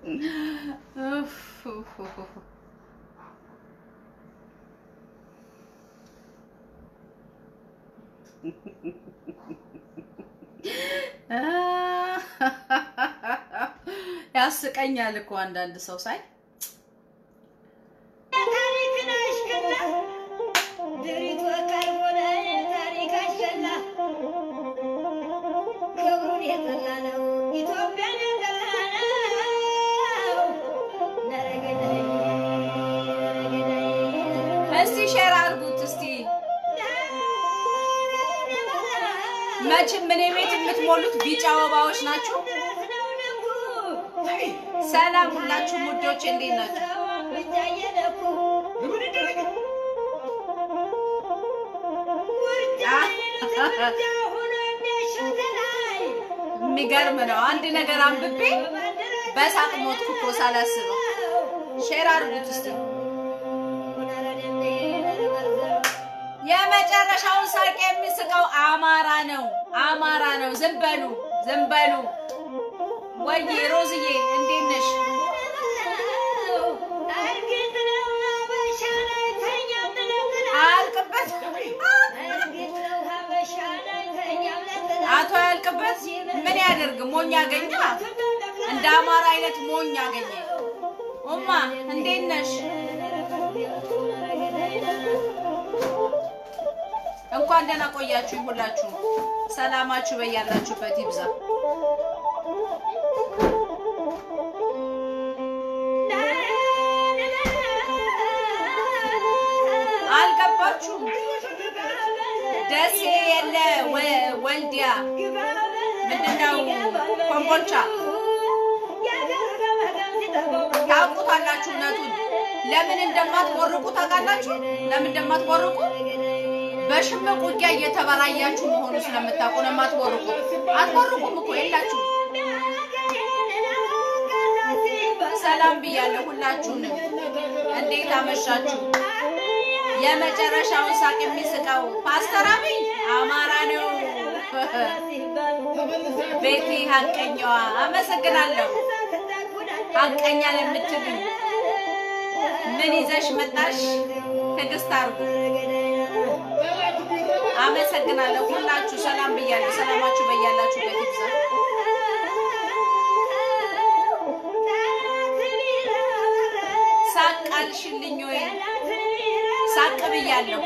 ኡፍ፣ ኡፍ፣ ኡፍ፣ ኡፍ። ያስቀኛል እኮ አንዳንድ ሰው ሳይ ታሪክን አሽከላ ድሪቶ ቀርቦነ ታሪክ አሸላ ክብሩን የጠላ ነው ኢትዮጵያን የጠላ ነው። ነረገዳይ ነረገዳይ እስቲ ሼር አድርጉት እስቲ መቼም እኔ ቤት የምትሞሉት ቢጫ አበባዎች ናችሁ። ሰላም ሁላችሁም ውዶች እንዴት ናችሁ? የሚገርም ነው። አንድ ነገር አንብቤ በሳቅ ሞትኩ እኮ ሳላስበው። ሼር አድርጉት እስቲ። የመጨረሻውን ሳቅ የሚስቀው አማራ ነው፣ አማራ ነው። ዝም በሉ ዝም በሉ። ወይዬ ሮዝዬ እንዴት ነሽ? አያልቅበት አቶ አያልቅበት ምን ያደርግ? ሞኝ አገኘ። እንደ አማራ አይነት ሞኝ አገኘ። ኡማ እንዴት ነሽ? እንኳን ደህና ቆያችሁ ሁላችሁ። ሰላማችሁ በያላችሁበት ይብዛ። አልገባችሁም? ደሴ የለ ወ- ወልዲያ ምንድነው ኮምቦልቻ ታውቁታላችሁ። እውነቱን ለምን እንደማትቦርቁ ታውቃላችሁ? ለምን እንደማትቦርቁ በሽምቅ ውጊያ እየተበራያችሁ መሆኑ ስለምታውቁ ነው የማትቦርቁ። አትቦርቁም እኮ የላችሁ። ሰላም ብያለሁ ሁላችሁንም። እንዴት አመሻችሁ? የመጨረሻውን ሳቅ የሚስቀው ፓስተር አብይ አማራ ነው። ቤቲ ሀቀኛዋ አመሰግናለሁ። ሀቀኛ ለምትሉኝ ምን ይዘሽ መጣሽ? ትዕግስት አርጉ። አመሰግናለሁ ሁላችሁ። ሰላም ብያለሁ። ሰላማችሁ በያላችሁበት ይብዛ። ሳቅ አልሽልኝ ወይ? ሳቅ ብያለሁ።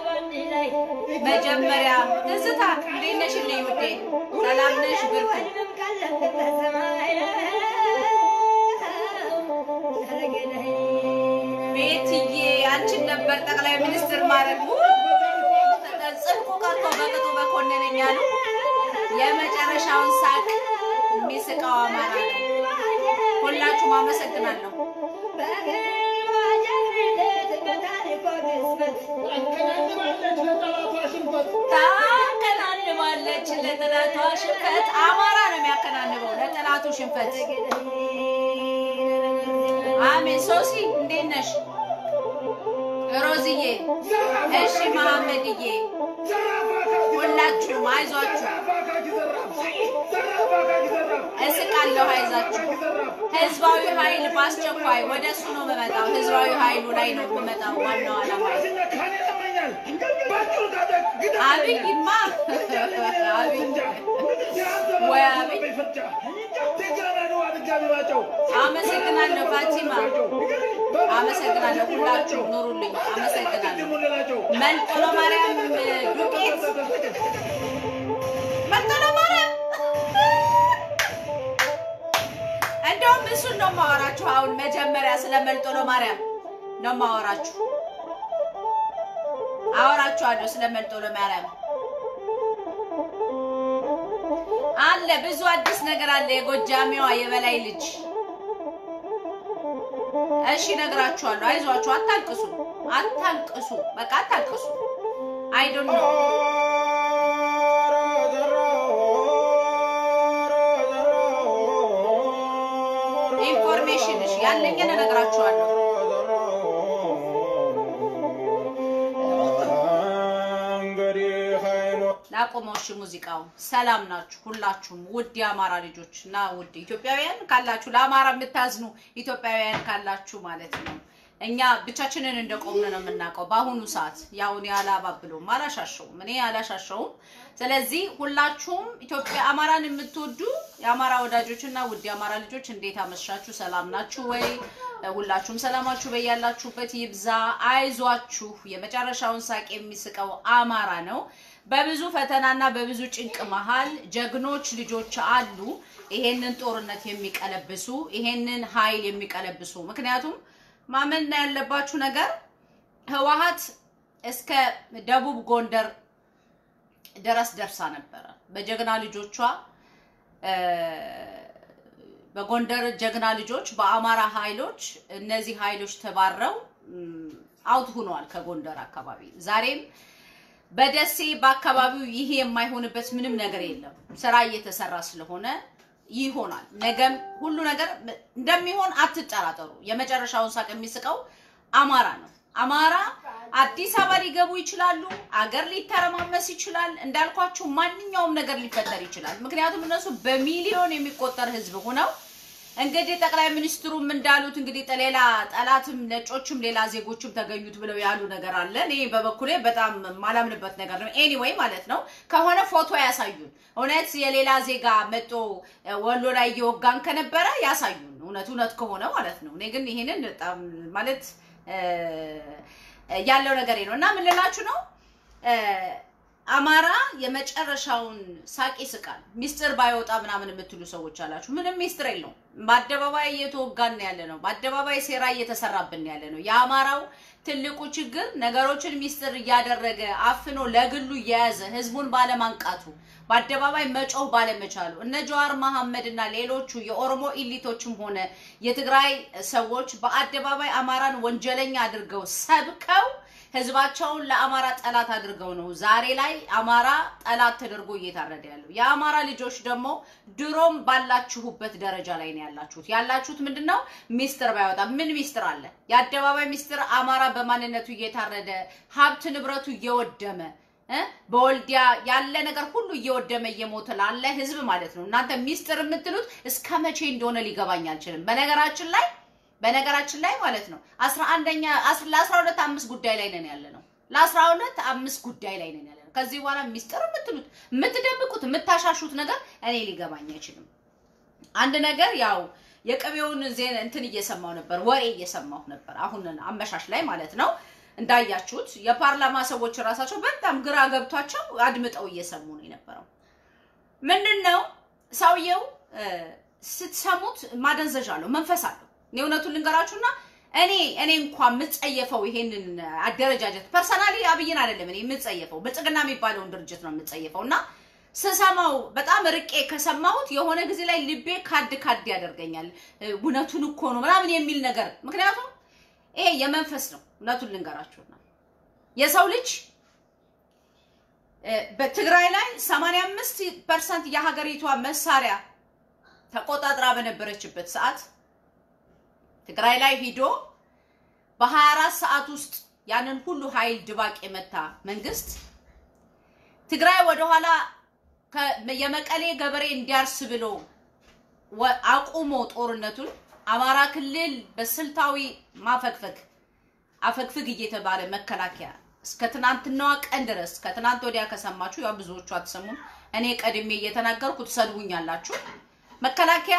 መጀመሪያ ትዝታ እንዴት ነሽልኝ ውዴ? ሰላም ነሽ? ብርቱ ቤትዬ አንቺን ነበር ጠቅላይ ሚኒስትር ማድረግ ጽድቁ ቀርቶ በቅጡ በኮነነኝ አሉ። የመጨረሻውን ሳቅ የሚስቀው አማራ ነው። ሁላችሁም አመሰግናለሁ። ታከናንባለች ለጠላቷ ሽንፈት። አማራ ነው የሚያከናንበው ለጠላቱ ሽንፈት። አሜን። ሶሲ እንዴት ነሽ? ሮዝዬ፣ እሺ፣ መሐመድዬ፣ ሁላችሁም አይዟችሁ፣ እስቃለሁ፣ አይዛችሁ። ህዝባዊ ኃይል በአስቸኳይ ወደ እሱ ነው የምመጣው። ህዝባዊ ኃይሉ ላይ ነው የምመጣው። ዋናው ዓላማ አብይማ አብይ ወይ አብይ አመሰግናለሁ ፋቲማ፣ አመሰግናለሁ። ሁላችሁ ኑሩልኝ። አመሰግናለሁ። መንጦሎ ማርያም ዱቄት፣ መንጦሎ ማርያም እንደውም እሱን ነው የማወራችሁ። አሁን መጀመሪያ ስለ መንጦሎ ማርያም ነው የማወራችሁ። አወራችኋለሁ ስለ መንጦሎ ማርያም አለ ብዙ አዲስ ነገር አለ። የጎጃሜዋ የበላይ ልጅ እሺ፣ ነግራችኋለሁ። አይዟችሁ፣ አታልቅሱ፣ አታልቅሱ፣ በቃ አታልቅሱ። አይ ዶንት ኖ ኢንፎርሜሽን እሺ፣ ያለኝን እነግራችኋለሁ። እንግዲህ አይኖ ላቆመው። እሺ ሙዚቃው። ሰላም ናችሁ ሁላችሁም ውድ የአማራ ልጆች እና ውድ ኢትዮጵያውያን ካላችሁ ለአማራ የምታዝኑ ኢትዮጵያውያን ካላችሁ ማለት ነው። እኛ ብቻችንን እንደቆምን ነው የምናውቀው በአሁኑ ሰዓት። ያውን ያላባብለውም አላሻሸውም፣ እኔ አላሻሸውም። ስለዚህ ሁላችሁም ኢትዮጵያ አማራን የምትወዱ የአማራ ወዳጆች እና ውድ የአማራ ልጆች እንዴት አመሻችሁ? ሰላም ናችሁ ወይ? ሁላችሁም ሰላማችሁ በያላችሁበት ይብዛ። አይዟችሁ። የመጨረሻውን ሳቅ የሚስቀው አማራ ነው። በብዙ ፈተናና በብዙ ጭንቅ መሃል ጀግኖች ልጆች አሉ፣ ይሄንን ጦርነት የሚቀለብሱ ይሄንን ኃይል የሚቀለብሱ ምክንያቱም ማመን ያለባችሁ ነገር ህወሓት እስከ ደቡብ ጎንደር ድረስ ደርሳ ነበረ። በጀግና ልጆቿ በጎንደር ጀግና ልጆች በአማራ ኃይሎች እነዚህ ኃይሎች ተባረው አውት ሆነዋል ከጎንደር አካባቢ። ዛሬም በደሴ በአካባቢው ይሄ የማይሆንበት ምንም ነገር የለም። ስራ እየተሰራ ስለሆነ ይሆናል። ነገም ሁሉ ነገር እንደሚሆን አትጠራጠሩ። የመጨረሻውን ሳቅ የሚስቀው አማራ ነው። አማራ አዲስ አበባ ሊገቡ ይችላሉ። አገር ሊተረማመስ ይችላል። እንዳልኳችሁ ማንኛውም ነገር ሊፈጠር ይችላል። ምክንያቱም እነሱ በሚሊዮን የሚቆጠር ህዝብ ሆነው እንግዲህ ጠቅላይ ሚኒስትሩም እንዳሉት እንግዲህ ሌላ ጠላትም ነጮችም ሌላ ዜጎችም ተገኙት ብለው ያሉ ነገር አለ። እኔ በበኩሌ በጣም ማላምንበት ነገር ነው። ኤኒዌይ ማለት ነው ከሆነ ፎቶ ያሳዩን። እውነት የሌላ ዜጋ መጦ ወሎ ላይ እየወጋን ከነበረ ያሳዩን። እውነት እውነት ከሆነ ማለት ነው። እኔ ግን ይሄንን በጣም ማለት ያለው ነገር ነው እና ምን ልላችሁ ነው አማራ የመጨረሻውን ሳቅ ይስቃል። ሚስጥር ባይወጣ ምናምን የምትሉ ሰዎች አላችሁ። ምንም ሚስጥር የለውም። በአደባባይ እየተወጋን ያለ ነው። በአደባባይ ሴራ እየተሰራብን ያለ ነው። የአማራው ትልቁ ችግር ነገሮችን ሚስጥር እያደረገ አፍኖ ለግሉ እየያዘ ህዝቡን ባለማንቃቱ በአደባባይ መጮህ ባለመቻሉ እነ ጀዋር መሐመድ እና ሌሎቹ የኦሮሞ ኢሊቶችም ሆነ የትግራይ ሰዎች በአደባባይ አማራን ወንጀለኛ አድርገው ሰብከው ህዝባቸውን ለአማራ ጠላት አድርገው ነው ዛሬ ላይ አማራ ጠላት ተደርጎ እየታረደ ያለው። የአማራ ልጆች ደግሞ ድሮም ባላችሁበት ደረጃ ላይ ነው ያላችሁት። ያላችሁት ምንድን ነው? ሚስጥር ባይወጣ ምን ሚስጥር አለ? የአደባባይ ሚስጥር አማራ በማንነቱ እየታረደ ሀብት ንብረቱ እየወደመ በወልዲያ ያለ ነገር ሁሉ እየወደመ እየሞተ ላለ ህዝብ ማለት ነው። እናንተ ሚስጥር የምትሉት እስከ መቼ እንደሆነ ሊገባኝ አልችልም። በነገራችን ላይ በነገራችን ላይ ማለት ነው አስራ አንደኛ ለአስራ ሁለት አምስት ጉዳይ ላይ ነን ያለ ነው። ለአስራ ሁለት አምስት ጉዳይ ላይ ነን ያለ ነው። ከዚህ በኋላ ሚስጥር የምትሉት የምትደብቁት የምታሻሹት ነገር እኔ ሊገባኝ አይችልም። አንድ ነገር ያው የቅቤውን ዜና እንትን እየሰማሁ ነበር፣ ወሬ እየሰማሁ ነበር። አሁን አመሻሽ ላይ ማለት ነው እንዳያችሁት የፓርላማ ሰዎች ራሳቸው በጣም ግራ ገብቷቸው አድምጠው እየሰሙ ነው የነበረው። ምንድን ነው ሰውየው ስትሰሙት ማደንዘዣ አለው፣ መንፈስ አለው። እኔ እውነቱን ልንገራችሁና እኔ እኔ እንኳን የምጸየፈው ይሄንን አደረጃጀት ፐርሰናሊ አብይን አይደለም እኔ የምጸየፈው ብልጽግና የሚባለውን ድርጅት ነው የምጸየፈው እና ስሰማው በጣም ርቄ ከሰማሁት የሆነ ጊዜ ላይ ልቤ ካድ ካድ ያደርገኛል። እውነቱን እኮ ነው ምናምን የሚል ነገር ምክንያቱም ይሄ የመንፈስ ነው። እውነቱን ልንገራችሁና የሰው ልጅ በትግራይ ላይ 85 ፐርሰንት የሀገሪቷ መሳሪያ ተቆጣጥራ በነበረችበት ሰዓት ትግራይ ላይ ሂዶ በ24 ሰዓት ውስጥ ያንን ሁሉ ኃይል ድባቅ የመታ መንግስት ትግራይ ወደኋላ የመቀሌ ገበሬ እንዲያርስ ብሎ አቁሞ ጦርነቱን አማራ ክልል በስልታዊ ማፈግፈግ አፈግፍግ እየተባለ መከላከያ እስከ ትናንትናዋ ቀን ድረስ ከትናንት ወዲያ ከሰማችሁ ያው ብዙዎቹ አትሰሙም። እኔ ቀድሜ እየተናገርኩ ትሰድቡኛላችሁ። መከላከያ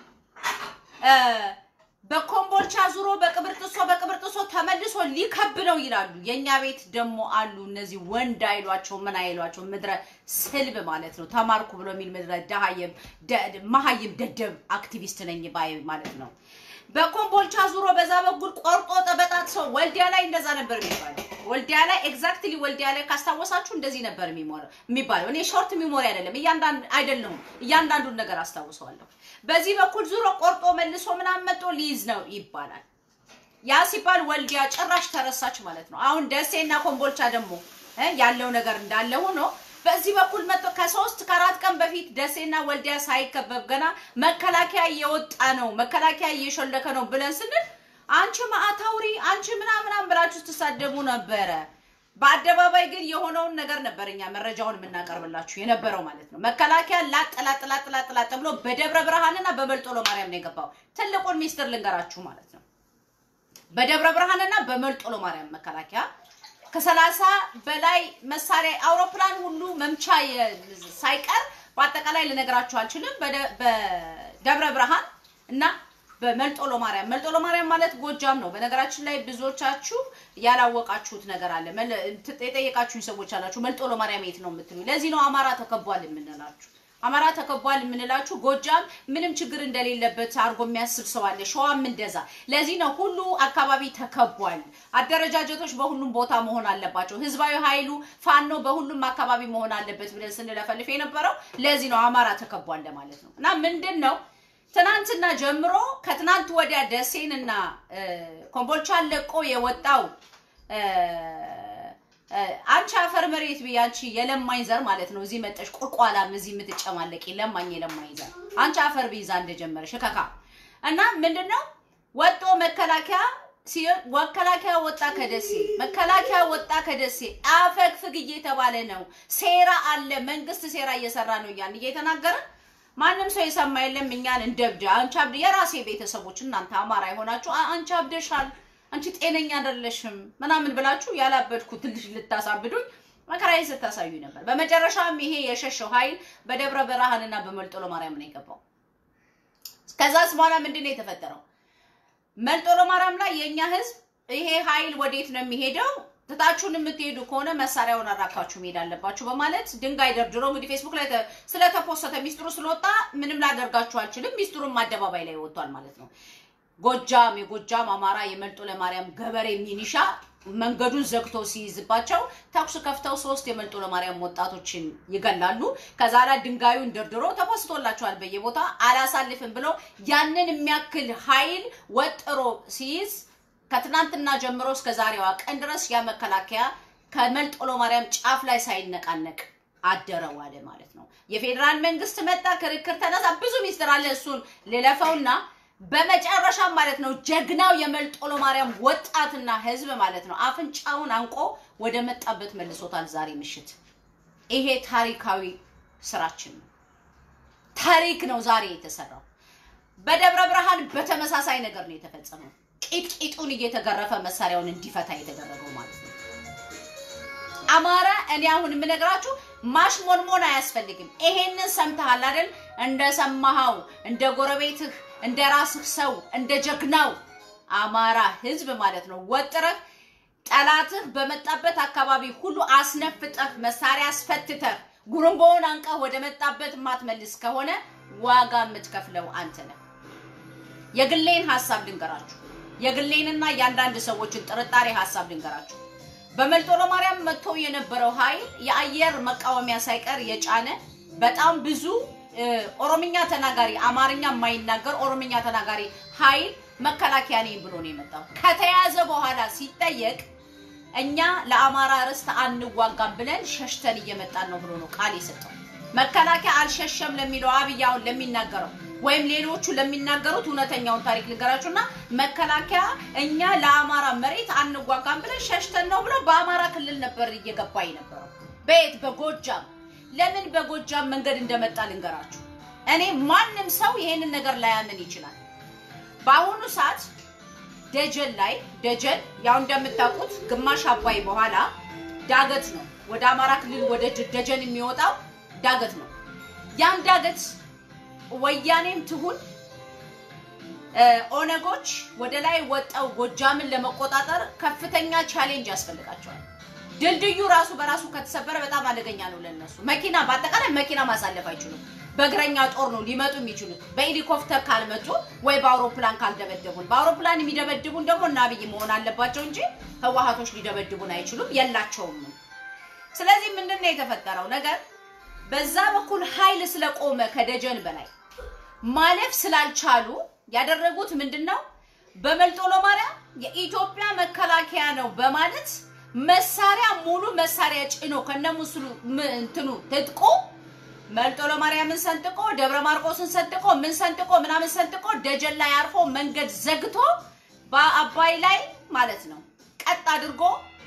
በኮምቦልቻ ዙሮ በቅብርጥሶ በቅብርጥሶ ተመልሶ ሊከብ ነው ይላሉ። የኛ ቤት ደግሞ አሉ እነዚህ ወንድ አይሏቸው ምን አይሏቸው ምድረ ስልብ ማለት ነው። ተማርኩ ብሎ የሚል ምድረ ደሃየም መሀይም ደደብ አክቲቪስት ነኝ ባይ ማለት ነው። በኮምቦልቻ ዙሮ በዛ በኩል ቆርጦ ጠበጣት ሰው ወልዲያ ላይ እንደዛ ነበር የሚባለው። ወልዲያ ላይ ኤግዛክትሊ ወልዲያ ላይ ካስታወሳችሁ እንደዚህ ነበር የሚባለው። እኔ ሾርት ሚሞሪ አይደለም እያንዳንዱ አይደለሁም እያንዳንዱን ነገር አስታውሰዋለሁ። በዚህ በኩል ዙሮ ቆርጦ መልሶ ምናምን መጦ ሊይዝ ነው ይባላል። ያ ሲባል ወልዲያ ጭራሽ ተረሳች ማለት ነው። አሁን ደሴና ኮምቦልቻ ደግሞ ያለው ነገር እንዳለ ሆኖ በዚህ በኩል መጥቶ ከሶስት ከአራት ቀን በፊት ደሴና ወልዲያ ሳይከበብ ገና መከላከያ እየወጣ ነው፣ መከላከያ እየሾለከ ነው ብለን ስንል አንቺ ማዕታውሪ አንቺ ምናምናም ብላችሁ ስትሳደቡ ነበረ። በአደባባይ ግን የሆነውን ነገር ነበር እኛ መረጃውን የምናቀርብላችሁ የነበረው ማለት ነው። መከላከያ ላጥ ላጥ ላጥ ላጥ ላጥ ብሎ በደብረ ብርሃንና በመልጦሎ ማርያም ነው የገባው። ትልቁን ሚስጥር ልንገራችሁ ማለት ነው። በደብረ ብርሃንና በመልጦሎ ማርያም መከላከያ ከሰላሳ በላይ መሳሪያ አውሮፕላን ሁሉ መምቻ የ- ሳይቀር በአጠቃላይ ልነግራችሁ አልችልም። በደ- በደብረ ብርሃን እና በመልጦሎ ማርያም መልጦሎ ማርያም ማለት ጎጃም ነው። በነገራችን ላይ ብዙዎቻችሁ ያላወቃችሁት ነገር አለ። መለ- ት- የጠየቃችሁኝ ሰዎች አላችሁ። መልጦሎ ማርያም የት ነው የምትሉ። ለዚህ ነው አማራ ተከቧል የምንላችሁ። አማራ ተከቧል የምንላችሁ ጎጃም ምንም ችግር እንደሌለበት አድርጎ የሚያስብ ሰው አለ። ሸዋም እንደዛ። ለዚህ ነው ሁሉ አካባቢ ተከቧል። አደረጃጀቶች በሁሉም ቦታ መሆን አለባቸው። ህዝባዊ ኃይሉ ፋኖ በሁሉም አካባቢ መሆን አለበት ብለን ስንለፈልፍ የነበረው ለዚህ ነው አማራ ተከቧል ለማለት ነው። እና ምንድን ነው ትናንትና ጀምሮ ከትናንት ወዲያ ደሴንና እ፣ ኮምቦልቻን ለቆ የወጣው እ፣ እ፣ አንቺ አፈር መሬት ብዬ አንቺ የለማኝ ዘር ማለት ነው። እዚህ መጠሽ ቁልቋላም እዚህ የምትጨማለቂ ለማኝ የለማኝ ዘር አንቺ አፈር ብይዛ እንደጀመረሽ ከካ እና ምንድነው ወጦ መከላከያ ሲሆን መከላከያ ወጣ ከደሴ መከላከያ ወጣ ከደሴ አፈግፍግ እየተባለ ነው። ሴራ አለ፣ መንግስት ሴራ እየሰራ ነው እያን እየተናገረ ማንም ሰው የሰማ የለም። እኛን እንደብድ አንቺ አብድ የራሴ ቤተሰቦች እናንተ አማራ የሆናችሁ "አ- አንቺ አብደሻል፣ አንቺ ጤነኛ አይደለሽም ምናምን ብላችሁ ያላበድኩ ትንሽ ልታሳብዱኝ መከራዬ ስታሳዩ ነበር። በመጨረሻም ይሄ የሸሸው ኃይል በደብረ ብርሃንና በመልጦሎ ማርያም ነው የገባው። ከዛስ በኋላ ምንድን ነው የተፈጠረው? መልጦሎ ማርያም ላይ የእኛ ህዝብ ይሄ ኃይል ወዴት ነው የሚሄደው? ትታችሁን የምትሄዱ ከሆነ መሳሪያውን አራካችሁ መሄድ አለባችሁ በማለት ድንጋይ ደርድሮ እንግዲህ ፌስቡክ ላይ ተ- ስለተፖሰተ ሚስጥሩ ስለወጣ ምንም ላደርጋችሁ አልችልም። ሚስጥሩም አደባባይ ላይ ወጥቷል ማለት ነው። ጎጃም የጎጃም አማራ የመልጦሎ ማርያም ገበሬ ሚኒሻ መንገዱን ዘግቶ ሲይዝባቸው ተኩስ ከፍተው ሶስት የመልጦሎ ማርያም ወጣቶችን ይገላሉ። ከዛ ላይ ድንጋዩን ደርድሮ ተፖስቶላቸዋል በየቦታ አላሳልፍም ብለው ያንን የሚያክል ኃይል ወጥሮ ሲይዝ ከትናንትና ጀምሮ እስከ ዛሬዋ ቀን ድረስ ያ መከላከያ ከመልጦሎ ማርያም ጫፍ ላይ ሳይነቃነቅ አደረው አለ ማለት ነው። የፌዴራል መንግስት መጣ፣ ክርክር ተነሳ፣ ብዙ ሚስጥር አለ። እሱን ልለፈውና በመጨረሻ ማለት ነው ጀግናው የመልጦሎ ማርያም ወጣትና ህዝብ ማለት ነው አፍንጫውን አንቆ ወደ መጣበት መልሶታል። ዛሬ ምሽት ይሄ ታሪካዊ ስራችን ነው። ታሪክ ነው ዛሬ የተሰራው። በደብረ ብርሃን በተመሳሳይ ነገር ነው የተፈጸመው። ቂጥቂጡን እየተገረፈ መሳሪያውን እንዲፈታ የተደረገው ማለት ነው። አማራ እኔ አሁን የምነግራችሁ ማሽሞንሞን አያስፈልግም። ይሄንን ሰምተሃል አይደል? እንደሰማኸው እንደ ጎረቤትህ እንደ ራስህ ሰው እንደ ጀግናው አማራ ህዝብ ማለት ነው ወጥረህ ጠላትህ በመጣበት አካባቢ ሁሉ አስነፍጠህ መሳሪያ አስፈትተህ ጉርምቦውን አንቀህ ወደ መጣበት የማትመልስ ከሆነ ዋጋ የምትከፍለው አንተ ነህ። የግሌን ሀሳብ ልንገራችሁ። የግሌንና የአንዳንድ ሰዎችን ጥርጣሬ ሀሳብ ልንገራችሁ። በመልጦሎ ማርያም መጥቶ የነበረው ኃይል የአየር መቃወሚያ ሳይቀር የጫነ በጣም ብዙ እ፣ ኦሮምኛ ተናጋሪ አማርኛ የማይናገር ኦሮምኛ ተናጋሪ ኃይል መከላከያ ነኝ ብሎ ነው የመጣው። ከተያዘ በኋላ ሲጠየቅ እኛ ለአማራ ርስት አንዋጋም ብለን ሸሽተን እየመጣን ነው ብሎ ነው ቃል የሰጠው። መከላከያ አልሸሸም ለሚለው አብይ አሁን ለሚናገረው ወይም ሌሎቹ ለሚናገሩት እውነተኛውን ታሪክ ልንገራችሁና መከላከያ እኛ ለአማራ መሬት አንዋጋም ብለን ሸሽተን ነው ብሎ በአማራ ክልል ነበር እየገባ የነበረው። በየት በጎጃም ለምን በጎጃም መንገድ እንደመጣ ልንገራችሁ። እኔ ማንም ሰው ይሄንን ነገር ላያምን ይችላል። በአሁኑ ሰዓት ደጀን ላይ ደጀን ያው እንደምታውቁት ግማሽ አባይ በኋላ ዳገት ነው። ወደ አማራ ክልል ወደ ደ- ደጀን የሚወጣው ዳገት ነው። ያን ዳገት ወያኔም ትሁን እ፣ ኦነጎች ወደ ላይ ወጣው ጎጃምን ለመቆጣጠር ከፍተኛ ቻሌንጅ ያስፈልጋቸዋል። ድልድዩ ራሱ በራሱ ከተሰበረ በጣም አደገኛ ነው ለነሱ። መኪና በአጠቃላይ መኪና ማሳለፍ አይችሉም። በእግረኛ ጦር ነው ሊመጡ የሚችሉት። በሄሊኮፕተር ካልመጡ ወይ በአውሮፕላን ካልደበደቡን። በአውሮፕላን የሚደበድቡን ደግሞ እና አብይ መሆን አለባቸው እንጂ ህወሀቶች ሊደበድቡን አይችሉም፣ የላቸውም። ስለዚህ ምንድን ነው የተፈጠረው ነገር? በዛ በኩል ኃይል ስለቆመ ከደጀን በላይ ማለፍ ስላልቻሉ ያደረጉት ምንድን ነው? በመልጦሎ ማርያም የኢትዮጵያ መከላከያ ነው በማለት መሳሪያ ሙሉ መሳሪያ ጭኖ ከነሙስሉ ም- እንትኑ ትጥቁ መልጦሎ ማርያምን ሰንጥቆ ደብረ ማርቆስን ሰንጥቆ ምን ሰንጥቆ ምናምን ሰንጥቆ ደጀን ላይ አርፎ መንገድ ዘግቶ በአባይ ላይ ማለት ነው ቀጥ አድርጎ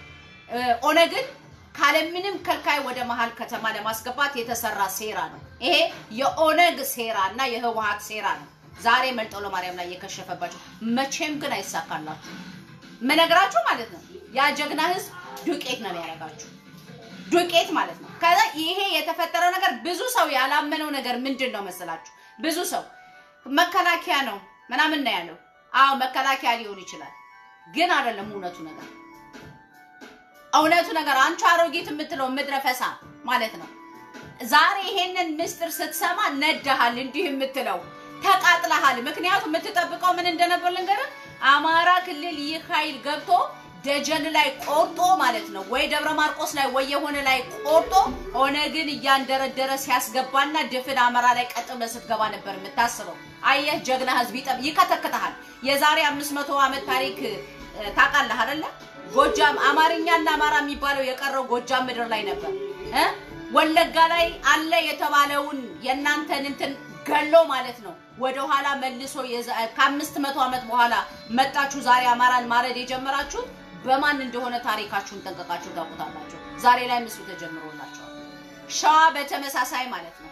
ኦነግን ካለምንም ከልካይ ወደ መሀል ከተማ ለማስገባት የተሰራ ሴራ ነው። ይሄ የኦነግ ሴራ እና የህወሀት ሴራ ነው። ዛሬ መልጠው ለማርያም ላይ የከሸፈባቸው መቼም ግን አይሳካላችሁ። መነግራችሁ ማለት ነው። ያ ጀግና ህዝብ ዱቄት ነው ያደርጋችሁ ዱቄት ማለት ነው። ከዛ ይሄ የተፈጠረው ነገር ብዙ ሰው ያላመነው ነገር ምንድን ነው መሰላችሁ? ብዙ ሰው መከላከያ ነው ምናምን ነው ያለው። አዎ መከላከያ ሊሆን ይችላል፣ ግን አይደለም እውነቱ ነገር እውነቱ ነገር አንቺ አሮጊት የምትለው ምድረ ፈሳ ማለት ነው። ዛሬ ይሄንን ምስጢር ስትሰማ ነዳሃል፣ እንዲህ የምትለው ተቃጥለሃል። ምክንያቱም የምትጠብቀው ምን እንደነበር ልንገርህ። አማራ ክልል ይህ ኃይል ገብቶ ደጀን ላይ ቆርጦ ማለት ነው ወይ ደብረ ማርቆስ ላይ ወይ የሆነ ላይ ቆርጦ ኦነግን እያንደረደረ ሲያስገባና ድፍን አማራ ላይ ቀጥ ብለህ ስትገባ ነበር የምታስበው። አየህ ጀግና ህዝብ ይጠብ ይከተክተሃል። የዛሬ አምስት መቶ ዓመት ታሪክ ታውቃለህ አይደለ? ጎጃም አማርኛና አማራ የሚባለው የቀረው ጎጃም ምድር ላይ ነበር እ ወለጋ ላይ አለ የተባለውን የእናንተን እንትን ገሎ ማለት ነው ወደኋላ መልሶ ከአምስት መቶ ዓመት በኋላ መጣችሁ ዛሬ አማራን ማረድ የጀመራችሁት በማን እንደሆነ ታሪካችሁን ጠንቀቃችሁ ታውቁታላችሁ። ዛሬ ላይ ምስሉ ተጀምሮላችኋል። ሸዋ በተመሳሳይ ማለት ነው።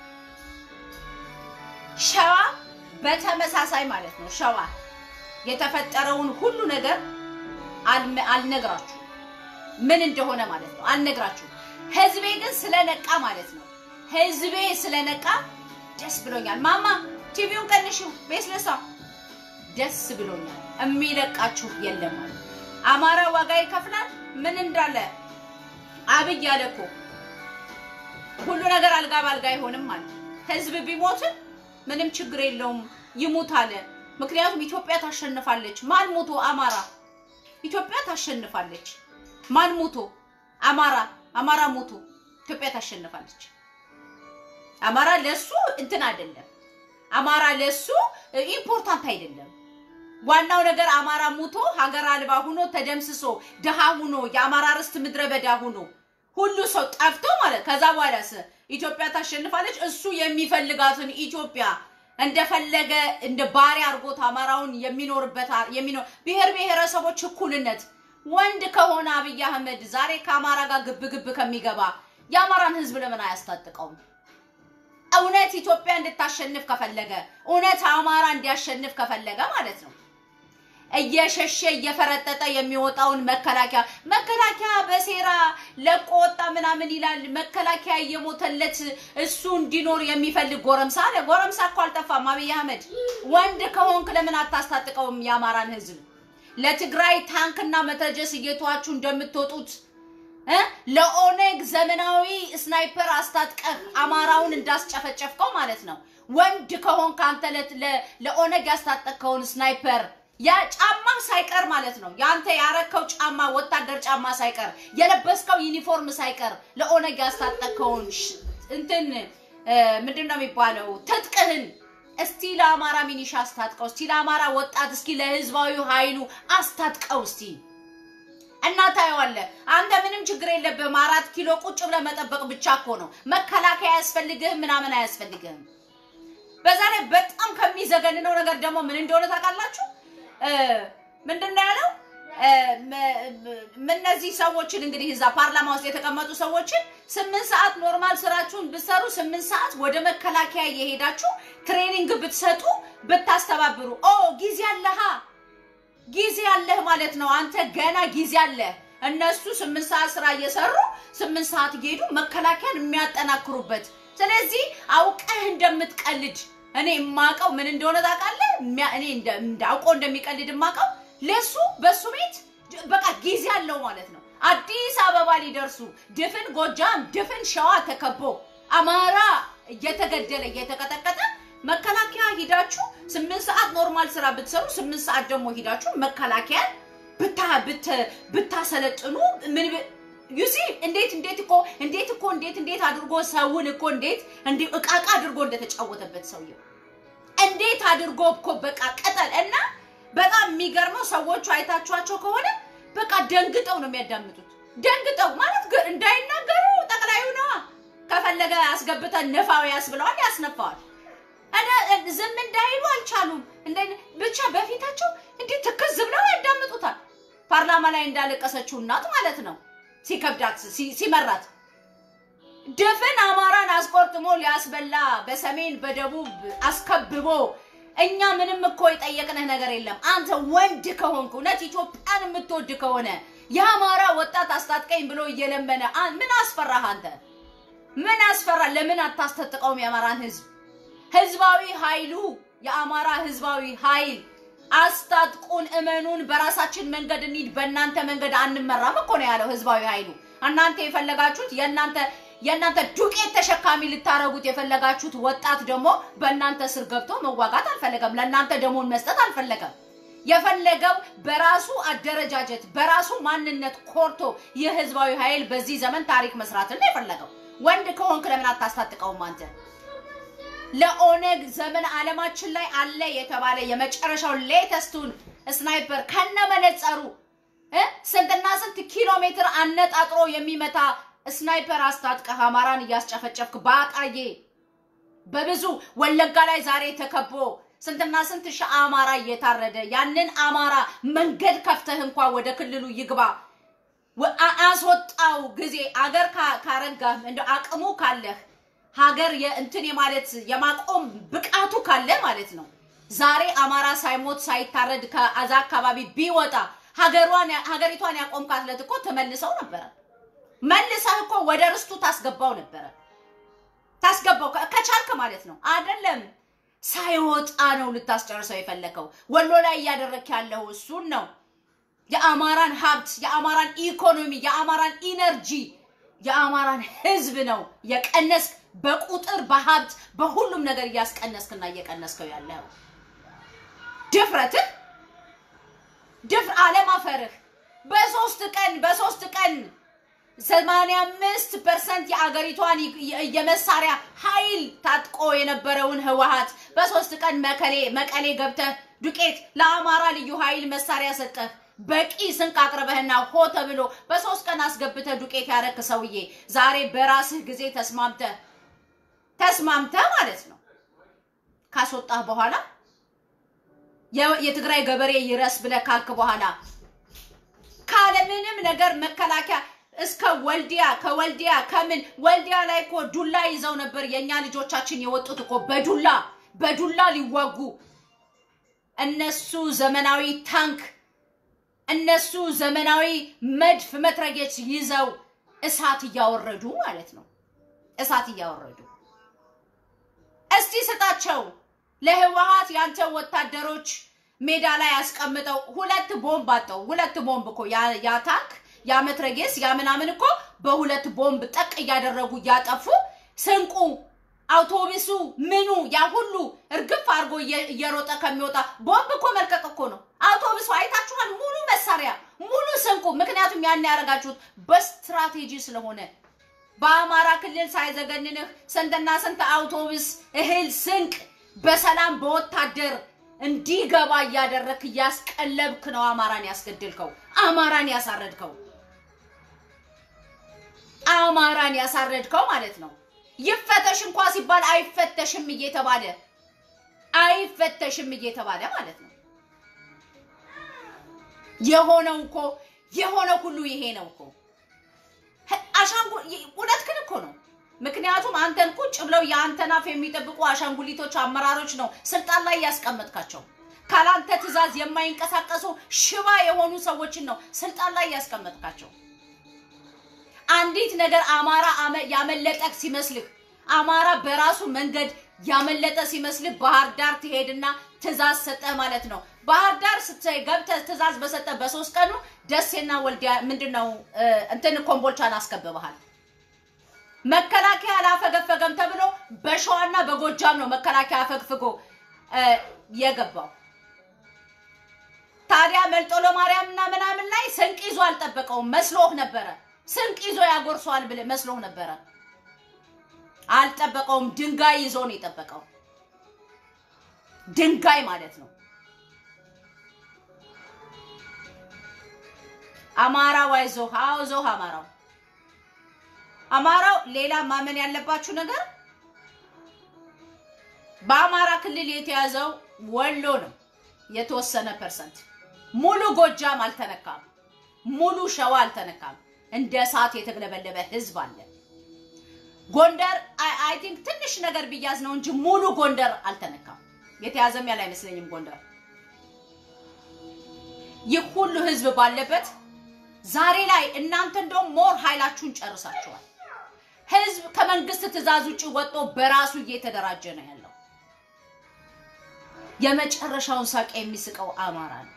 ሸዋ በተመሳሳይ ማለት ነው። ሸዋ የተፈጠረውን ሁሉ ነገር አልነግራችሁ ምን እንደሆነ ማለት ነው አልነግራችሁ። ህዝቤ ግን ስለነቃ ማለት ነው። ህዝቤ ስለነቃ ደስ ብሎኛል። ማማ ቲቪውን ቀንሽው ቤስለሳ ደስ ብሎኛል። የሚለቃችሁ የለም ማለት አማራ ዋጋ ይከፍላል። ምን እንዳለ አብይ አለ እኮ ሁሉ ነገር አልጋ ባልጋ አይሆንም ማለት ህዝብ ቢሞትም ምንም ችግር የለውም ይሙት አለ። ምክንያቱም ኢትዮጵያ ታሸንፋለች። ማን ሞቶ? አማራ። ኢትዮጵያ ታሸንፋለች። ማን ሞቶ? አማራ። አማራ ሞቶ ኢትዮጵያ ታሸንፋለች። አማራ ለሱ እንትን አይደለም። አማራ ለሱ ኢምፖርታንት አይደለም። ዋናው ነገር አማራ ሙቶ ሀገር አልባ ሁኖ ተደምስሶ ድሃ ሁኖ የአማራ ርስት ምድረ በዳ ሁኖ ሁሉ ሰው ጠፍቶ ማለት ከዛ በኋላስ ኢትዮጵያ ታሸንፋለች። እሱ የሚፈልጋትን ኢትዮጵያ እንደፈለገ እንደ ባሪያ አድርጎት አማራውን የሚኖርበት የሚኖር ብሔር ብሔረሰቦች እኩልነት ወንድ ከሆነ አብይ አህመድ ዛሬ ከአማራ ጋር ግብ ግብ ከሚገባ የአማራን ህዝብ ለምን አያስታጥቀውም? እውነት ኢትዮጵያ እንድታሸንፍ ከፈለገ እውነት አማራ እንዲያሸንፍ ከፈለገ ማለት ነው እየሸሸ እየፈረጠጠ የሚወጣውን መከላከያ መከላከያ በሴራ ለቆ ወጣ ምናምን ይላል። መከላከያ እየሞተለት እሱ እንዲኖር የሚፈልግ ጎረምሳ አለ። ጎረምሳ እኮ አልጠፋም። አብይ አህመድ ወንድ ከሆንክ ለምን አታስታጥቀውም የአማራን ህዝብ? ለትግራይ ታንክና መትረየስ እየተዋችሁ እንደምትወጡት እ ለኦነግ ዘመናዊ ስናይፐር አስታጥቀህ አማራውን እንዳስጨፈጨፍከው ማለት ነው። ወንድ ከሆንክ አንተ ለኦነግ ያስታጠቅከውን ስናይፐር ያ ጫማ ሳይቀር ማለት ነው። ያንተ ያረከው ጫማ ወታደር ጫማ ሳይቀር የለበስከው ዩኒፎርም ሳይቀር ለኦነግ ያስታጠቅከውን እንትን ምንድን ነው የሚባለው ትጥቅህን እስቲ ለአማራ ሚኒሻ አስታጥቀው፣ እስቲ ለአማራ ወጣት፣ እስኪ ለህዝባዊ ኃይሉ አስታጥቀው እስቲ እና ታየዋለህ። አንተ ምንም ችግር የለብህም። አራት ኪሎ ቁጭ ብለህ መጠበቅ ብቻ እኮ ነው። መከላከያ አያስፈልግህም፣ ምናምን አያስፈልግህም። በዛ ላይ በጣም ከሚዘገንነው ነገር ደግሞ ምን እንደሆነ ታውቃላችሁ? ምንድን ነው ያለው? እነዚህ ሰዎችን እንግዲህ እዛ ፓርላማ ውስጥ የተቀመጡ ሰዎችን ስምንት ሰዓት ኖርማል ስራችሁን ብትሰሩ ስምንት ሰዓት ወደ መከላከያ እየሄዳችሁ ትሬኒንግ ብትሰጡ ብታስተባብሩ፣ ኦ ጊዜ አለሃ ጊዜ አለህ ማለት ነው። አንተ ገና ጊዜ አለህ። እነሱ ስምንት ሰዓት ስራ እየሰሩ ስምንት ሰዓት እየሄዱ መከላከያን የሚያጠናክሩበት። ስለዚህ አውቀህ እንደምትቀልድ እኔ የማውቀው ምን እንደሆነ ታውቃለህ? እኔ አውቀው እንደሚቀልድ የማውቀው ለሱ በሱ ቤት በቃ ጊዜ አለው ማለት ነው። አዲስ አበባ ሊደርሱ ድፍን ጎጃም፣ ድፍን ሸዋ ተከቦ አማራ እየተገደለ እየተቀጠቀጠ መከላከያ ሂዳችሁ ስምንት ሰዓት ኖርማል ስራ ብትሰሩ ስምንት ሰዓት ደግሞ ሂዳችሁ መከላከያን ብታ ብታሰለጥኑ ምን ዩሲ እንዴት እንዴት እኮ እንዴት እኮ እንዴት እንዴት አድርጎ ሰውን እኮ እንዴት እንዴ እቃቃ አድርጎ እንደተጫወተበት ሰውየው እንዴት አድርጎ እኮ በቃ ቀጠል እና በጣም የሚገርመው ሰዎቹ አይታችኋቸው ከሆነ በቃ ደንግጠው ነው የሚያዳምጡት። ደንግጠው ማለት እንዳይናገሩ ጠቅላዩ ነዋ። ከፈለገ አስገብተን ንፋው ያስብለዋል፣ ያስነፋዋል። ዝም እንዳይሉ አልቻሉም። ብቻ በፊታቸው እንዴት ትክዝ ብለው ያዳምጡታል። ፓርላማ ላይ እንዳለቀሰችው እናት ማለት ነው። ሲከብዳት ሲ- ሲመራት ድፍን አማራን አስቆርጥሞ ሊያስበላ በሰሜን በደቡብ አስከብቦ እኛ ምንም እኮ የጠየቅንህ ነገር የለም። አንተ ወንድ ከሆንክ እውነት ኢትዮጵያን የምትወድ ከሆነ የአማራ ወጣት አስታጥቀኝ ብሎ እየለመነ አ- ምን አስፈራህ አንተ? ምን አስፈራ? ለምን አታስታጥቀውም የአማራን ህዝብ? ህዝባዊ ኃይሉ የአማራ ህዝባዊ ኃይል አስታጥቁን፣ እመኑን፣ በራሳችን መንገድ እንሂድ፣ በእናንተ መንገድ አንመራም እኮ ነው ያለው ህዝባዊ ኃይሉ። እናንተ የፈለጋችሁት የእናንተ የእናንተ ዱቄት ተሸካሚ ልታረጉት የፈለጋችሁት ወጣት ደግሞ በእናንተ ስር ገብቶ መዋጋት አልፈለገም። ለእናንተ ደሞን መስጠት አልፈለገም። የፈለገው በራሱ አደረጃጀት በራሱ ማንነት ኮርቶ ይህ ህዝባዊ ኃይል በዚህ ዘመን ታሪክ መስራትን ነው የፈለገው። ወንድ ከሆንክ ለምን አታስታጥቀውም አንተ? ለኦነግ ዘመን ዓለማችን ላይ አለ የተባለ የመጨረሻው ሌተስቱን ስናይፐር ከነ መነጸሩ እ ስንትና ስንት ኪሎ ሜትር አነጣጥሮ የሚመታ ስናይፐር አስታጥቀህ አማራን እያስጨፈጨፍክ በአጣዬ በብዙ ወለጋ ላይ ዛሬ ተከቦ ስንትና ስንት ሺህ አማራ እየታረደ ያንን አማራ መንገድ ከፍተህ እንኳ ወደ ክልሉ ይግባ ወ- አ- አስወጣው ጊዜ አገር ካ- ካረጋህ እንደ አቅሙ ካለህ ሀገር የእንትን የማለት የማቆም ብቃቱ ካለ ማለት ነው። ዛሬ አማራ ሳይሞት ሳይታረድ ከዛ አካባቢ ቢወጣ ሀገሯን ሀገሪቷን ያቆምካት ዕለት እኮ ተመልሰው ነበረ። መልሰህ እኮ ወደ ርስቱ ታስገባው ነበረ ታስገባው ከ- ከቻልክ ማለት ነው። አይደለም ሳይወጣ ነው ልታስጨርሰው የፈለከው። ወሎ ላይ እያደረክ ያለው እሱን ነው። የአማራን ሀብት፣ የአማራን ኢኮኖሚ፣ የአማራን ኢነርጂ፣ የአማራን ህዝብ ነው የቀነስክ። በቁጥር በሀብት በሁሉም ነገር እያስቀነስክና እየቀነስከው ያለው ድፍረትህ ድፍር አለማፈርህ በሶስት ቀን በሶስት ቀን ሰማንያ አምስት ፐርሰንት የአገሪቷን ይ- የመሳሪያ ኃይል ታጥቆ የነበረውን ህወሀት በሶስት ቀን መቀሌ መቀሌ ገብተህ ዱቄት ለአማራ ልዩ ኃይል መሳሪያ ሰጠህ። በቂ ስንቅ አቅርበህና ሆ ተብሎ በሶስት ቀን አስገብተህ ዱቄት ያረክ ሰውዬ ዛሬ በራስህ ጊዜ ተስማምተህ ተስማምተህ ማለት ነው ካስወጣህ በኋላ የ- የትግራይ ገበሬ ይረስ ብለህ ካልክ በኋላ ካለምንም ነገር መከላከያ እስከ ወልዲያ ከወልዲያ ከምን ወልዲያ ላይ እኮ ዱላ ይዘው ነበር የእኛ ልጆቻችን የወጡት እኮ በዱላ በዱላ ሊዋጉ እነሱ ዘመናዊ ታንክ እነሱ ዘመናዊ መድፍ መትረጌች ይዘው እሳት እያወረዱ ማለት ነው እሳት እያወረዱ እስቲ ስጣቸው ለህወሀት ያንተ ወታደሮች ሜዳ ላይ ያስቀምጠው ሁለት ቦምብ አጠው ሁለት ቦምብ እኮ ያ- ያ ታንክ ያ መትረጌስ ያ ምናምን እኮ በሁለት ቦምብ ጠቅ እያደረጉ እያጠፉ ስንቁ አውቶቡሱ ምኑ ያ ሁሉ እርግፍ አድርጎ እየ- እየሮጠ ከሚወጣ ቦምብ እኮ መልቀቅ እኮ ነው። አውቶቡሱ አይታችኋል፣ ሙሉ መሳሪያ ሙሉ ስንቁ። ምክንያቱም ያን ያደረጋችሁት በስትራቴጂ ስለሆነ በአማራ ክልል ሳይዘገንንህ ስንትና ስንት አውቶቡስ እህል ስንቅ በሰላም በወታደር እንዲገባ እያደረግክ እያስቀለብክ ነው አማራን ያስገድልከው፣ አማራን ያሳረድከው፣ አማራን ያሳረድከው ማለት ነው። ይፈተሽ እንኳ ሲባል አይፈተሽም እየተባለ አይፈተሽም እየተባለ ማለት ነው። የሆነው እኮ የሆነው ሁሉ ይሄ ነው እኮ አሻንጉ እውነትህን እኮ ነው። ምክንያቱም አንተን ቁጭ ብለው የአንተን አፍ የሚጠብቁ አሻንጉሊቶች አመራሮች ነው ስልጣን ላይ ያስቀመጥካቸው። ካላንተ ትዕዛዝ የማይንቀሳቀሱ ሽባ የሆኑ ሰዎችን ነው ስልጣን ላይ ያስቀመጥካቸው። አንዲት ነገር አማራ አመ- ያመለጠህ ሲመስልህ አማራ በራሱ መንገድ ያመለጠ ሲመስልህ ባህር ዳር ትሄድና ትዕዛዝ ሰጠህ ማለት ነው። ባህር ዳር ስትይ ገብተህ ትዕዛዝ በሰጠህ በሶስት ቀኑ ደሴና ወልዲያ ምንድን ነው እ፣ እንትን ኮምቦልቻን አስከብበሃል። መከላከያ አላፈገፈገም ተብሎ በሸዋና በጎጃም ነው መከላከያ አፈግፍጎ እ፣ የገባው። ታዲያ መልጦ ለማርያም እና ምናምን ላይ ስንቅ ይዞ አልጠበቀውም መስሎህ ነበረ። ስንቅ ይዞ ያጎርሰዋል ብለህ መስሎህ ነበረ። አልጠበቀውም። ድንጋይ ይዞ ነው የጠበቀው። ድንጋይ ማለት ነው። አማራው አይዞህ፣ አይዞህ አማራው አማራው ሌላ ማመን ያለባችሁ ነገር በአማራ ክልል የተያዘው ወሎ ነው። የተወሰነ ፐርሰንት ሙሉ ጎጃም አልተነካም። ሙሉ ሸዋ አልተነካም። እንደ እሳት የተግለበለበ ህዝብ አለ። ጎንደር አይ ቲንክ ትንሽ ነገር ቢያዝ ነው እንጂ ሙሉ ጎንደር አልተነካም። የተያዘም ያለ አይመስለኝም ጎንደር። ይህ ሁሉ ህዝብ ባለበት ዛሬ ላይ እናንተ እንደውም ሞር ኃይላችሁን ጨርሳችኋል። ህዝብ ከመንግስት ትዕዛዝ ውጭ ወጥቶ በራሱ እየተደራጀ ነው ያለው። የመጨረሻውን ሳቅ የሚስቀው አማራ ነው።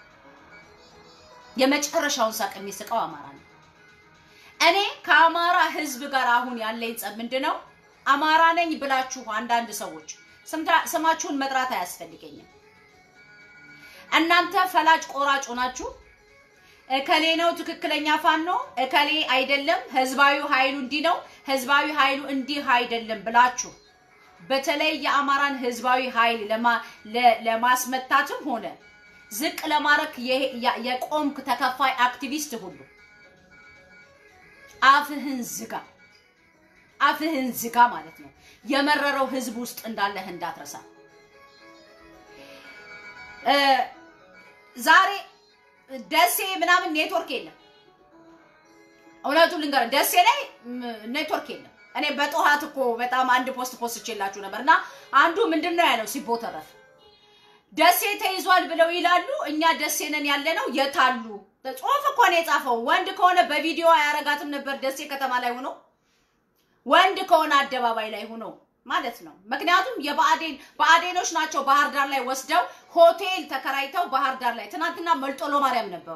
የመጨረሻውን ሳቅ የሚስቀው አማራ ነው። እኔ ከአማራ ህዝብ ጋር አሁን ያለኝ ጸብ ምንድን ነው? አማራ ነኝ ብላችሁ አንዳንድ ሰዎች ስማችሁን መጥራት አያስፈልገኝም። እናንተ ፈላጭ ቆራጭ ናችሁ። እከሌ ነው ትክክለኛ ፋኖ፣ እከሌ አይደለም፣ ህዝባዊ ኃይሉ እንዲህ ነው፣ ህዝባዊ ኃይሉ እንዲህ አይደለም ብላችሁ በተለይ የአማራን ህዝባዊ ኃይል ለማስመታትም ሆነ ዝቅ ለማድረግ የቆምክ ተከፋይ አክቲቪስት ሁሉ አፍህን ዝጋ፣ አፍህን ዝጋ ማለት ነው። የመረረው ህዝብ ውስጥ እንዳለህ እንዳትረሳ። ዛሬ ደሴ ምናምን ኔትወርክ የለም። እውነቱን ልንገር፣ ደሴ ላይ ኔትወርክ የለም። እኔ በጠዋት እኮ በጣም አንድ ፖስት ፖስት ችላችሁ ነበር እና አንዱ ምንድን ነው ያለው ሲቦተረፍ ደሴ ተይዟል ብለው ይላሉ። እኛ ደሴ ነን ያለ ነው የታሉ? ጽሁፍ እኮ ነው የጻፈው። ወንድ ከሆነ በቪዲዮ አያረጋትም ነበር ደሴ ከተማ ላይ ሆኖ ወንድ ከሆነ አደባባይ ላይ ሆኖ ማለት ነው። ምክንያቱም የብአዴን ብአዴኖች ናቸው ባህር ዳር ላይ ወስደው ሆቴል ተከራይተው ባህር ዳር ላይ ትናንትና መልጦሎ ማርያም ነበሩ።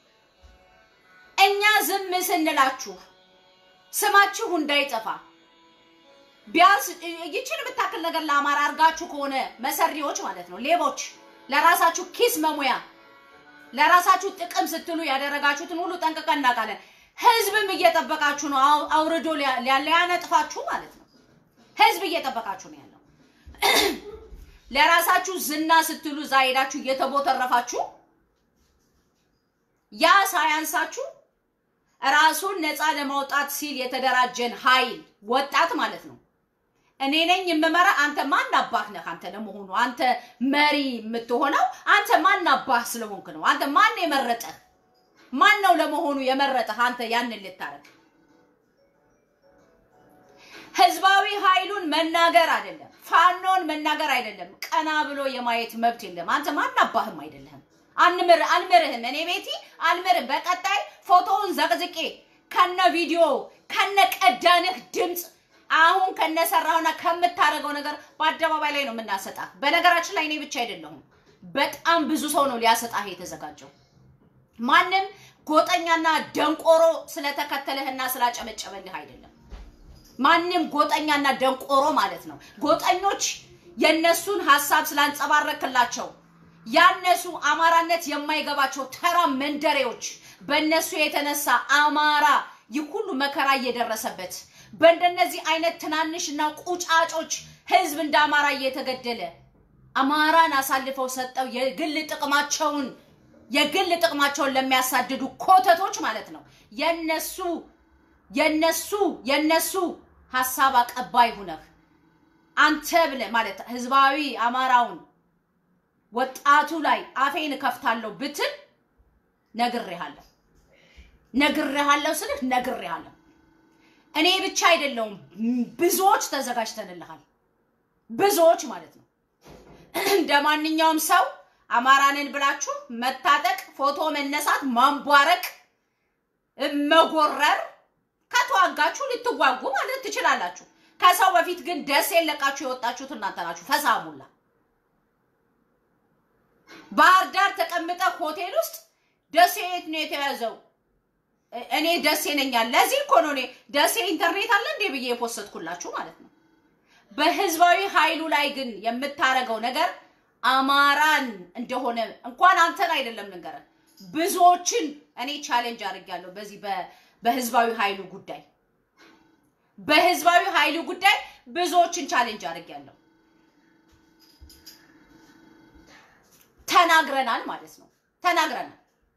እኛ ዝም ስንላችሁ ስማችሁ እንዳይጠፋ ቢያንስ ይችን የምታክል ነገር ለአማራ አድርጋችሁ ከሆነ መሰሪዎች ማለት ነው፣ ሌቦች፣ ለራሳችሁ ኪስ መሙያ ለራሳችሁ ጥቅም ስትሉ ያደረጋችሁትን ሁሉ ጠንቅቀን እናውቃለን። ህዝብም እየጠበቃችሁ ነው፣ አውርዶ ሊያነጥፋችሁ ማለት ነው። ህዝብ እየጠበቃችሁ ነው ያለው። ለራሳችሁ ዝና ስትሉ እዛ ሄዳችሁ እየተቦተረፋችሁ ያ ሳያንሳችሁ ራሱን ነፃ ለማውጣት ሲል የተደራጀን ኃይል ወጣት ማለት ነው። እኔ ነኝ የምመራ። አንተ ማን አባህ ነህ? አንተ ለመሆኑ አንተ መሪ የምትሆነው አንተ ማን አባህ ስለሆንክ ነው። አንተ ማን የመረጠህ? ማን ነው ለመሆኑ የመረጠህ? አንተ ያንን ልታረግ ህዝባዊ ኃይሉን መናገር አይደለም፣ ፋኖን መናገር አይደለም፣ ቀና ብሎ የማየት መብት የለም። አንተ ማን አባህም አይደለህም። አንምር አልምርህም። እኔ ቤቲ አልምርህም። በቀጣይ ፎቶውን ዘቅዝቄ ከነ ቪዲዮ ከነ ቀዳንህ ድምፅ አሁን ከነሰራውና ከምታደርገው ነገር በአደባባይ ላይ ነው የምናሰጣ። በነገራችን ላይ እኔ ብቻ አይደለሁም፣ በጣም ብዙ ሰው ነው ሊያሰጣህ የተዘጋጀው። ማንም ጎጠኛና ደንቆሮ ስለተከተለህና ስላጨበጨበልህ አይደለም። ማንም ጎጠኛና ደንቆሮ ማለት ነው። ጎጠኞች የነሱን ሀሳብ ስላንጸባረክላቸው ያነሱ አማራነት የማይገባቸው ተራ መንደሬዎች በእነሱ የተነሳ አማራ ይህ ሁሉ መከራ እየደረሰበት በእንደነዚህ አይነት ትናንሽና ቁጫጮች ህዝብ እንደ አማራ እየተገደለ አማራን አሳልፈው ሰጠው የግል ጥቅማቸውን የግል ጥቅማቸውን ለሚያሳድዱ ኮተቶች ማለት ነው። የነሱ የነሱ የነሱ ሀሳብ አቀባይ ሁነህ አንተ ብለህ ማለት ህዝባዊ አማራውን ወጣቱ ላይ አፌን እከፍታለሁ ብትል ነግሬሃለሁ። ነግሬሃለሁ ስልህ ነግሬሃለሁ። እኔ ብቻ አይደለውም፣ ብዙዎች ተዘጋጅተንልሃል። ብዙዎች ማለት ነው። እንደ ማንኛውም ሰው አማራንን ብላችሁ መታጠቅ፣ ፎቶ መነሳት፣ ማንቧረቅ፣ መጎረር ከተዋጋችሁ ልትዋጉ ማለት ትችላላችሁ። ከሰው በፊት ግን ደሴን ለቃችሁ የወጣችሁት እናንተ ናችሁ። ፈሳሙላ ባህር ዳር ተቀምጠ ሆቴል ውስጥ ደሴ የት ነው የተያዘው? እኔ ደሴ ነኛል። ለዚህ እኮ ነው እኔ ደሴ ኢንተርኔት አለ እንዴ ብዬ የፖስትኩላችሁ ማለት ነው። በህዝባዊ ኃይሉ ላይ ግን የምታረገው ነገር አማራን እንደሆነ እንኳን አንተን አይደለም ልንገርህ፣ ብዙዎችን እኔ ቻሌንጅ አድርጌያለሁ። በዚህ በህዝባዊ ኃይሉ ጉዳይ በህዝባዊ ኃይሉ ጉዳይ ብዙዎችን ቻሌንጅ አድርጌያለሁ። ተናግረናል ማለት ነው። ተናግረናል።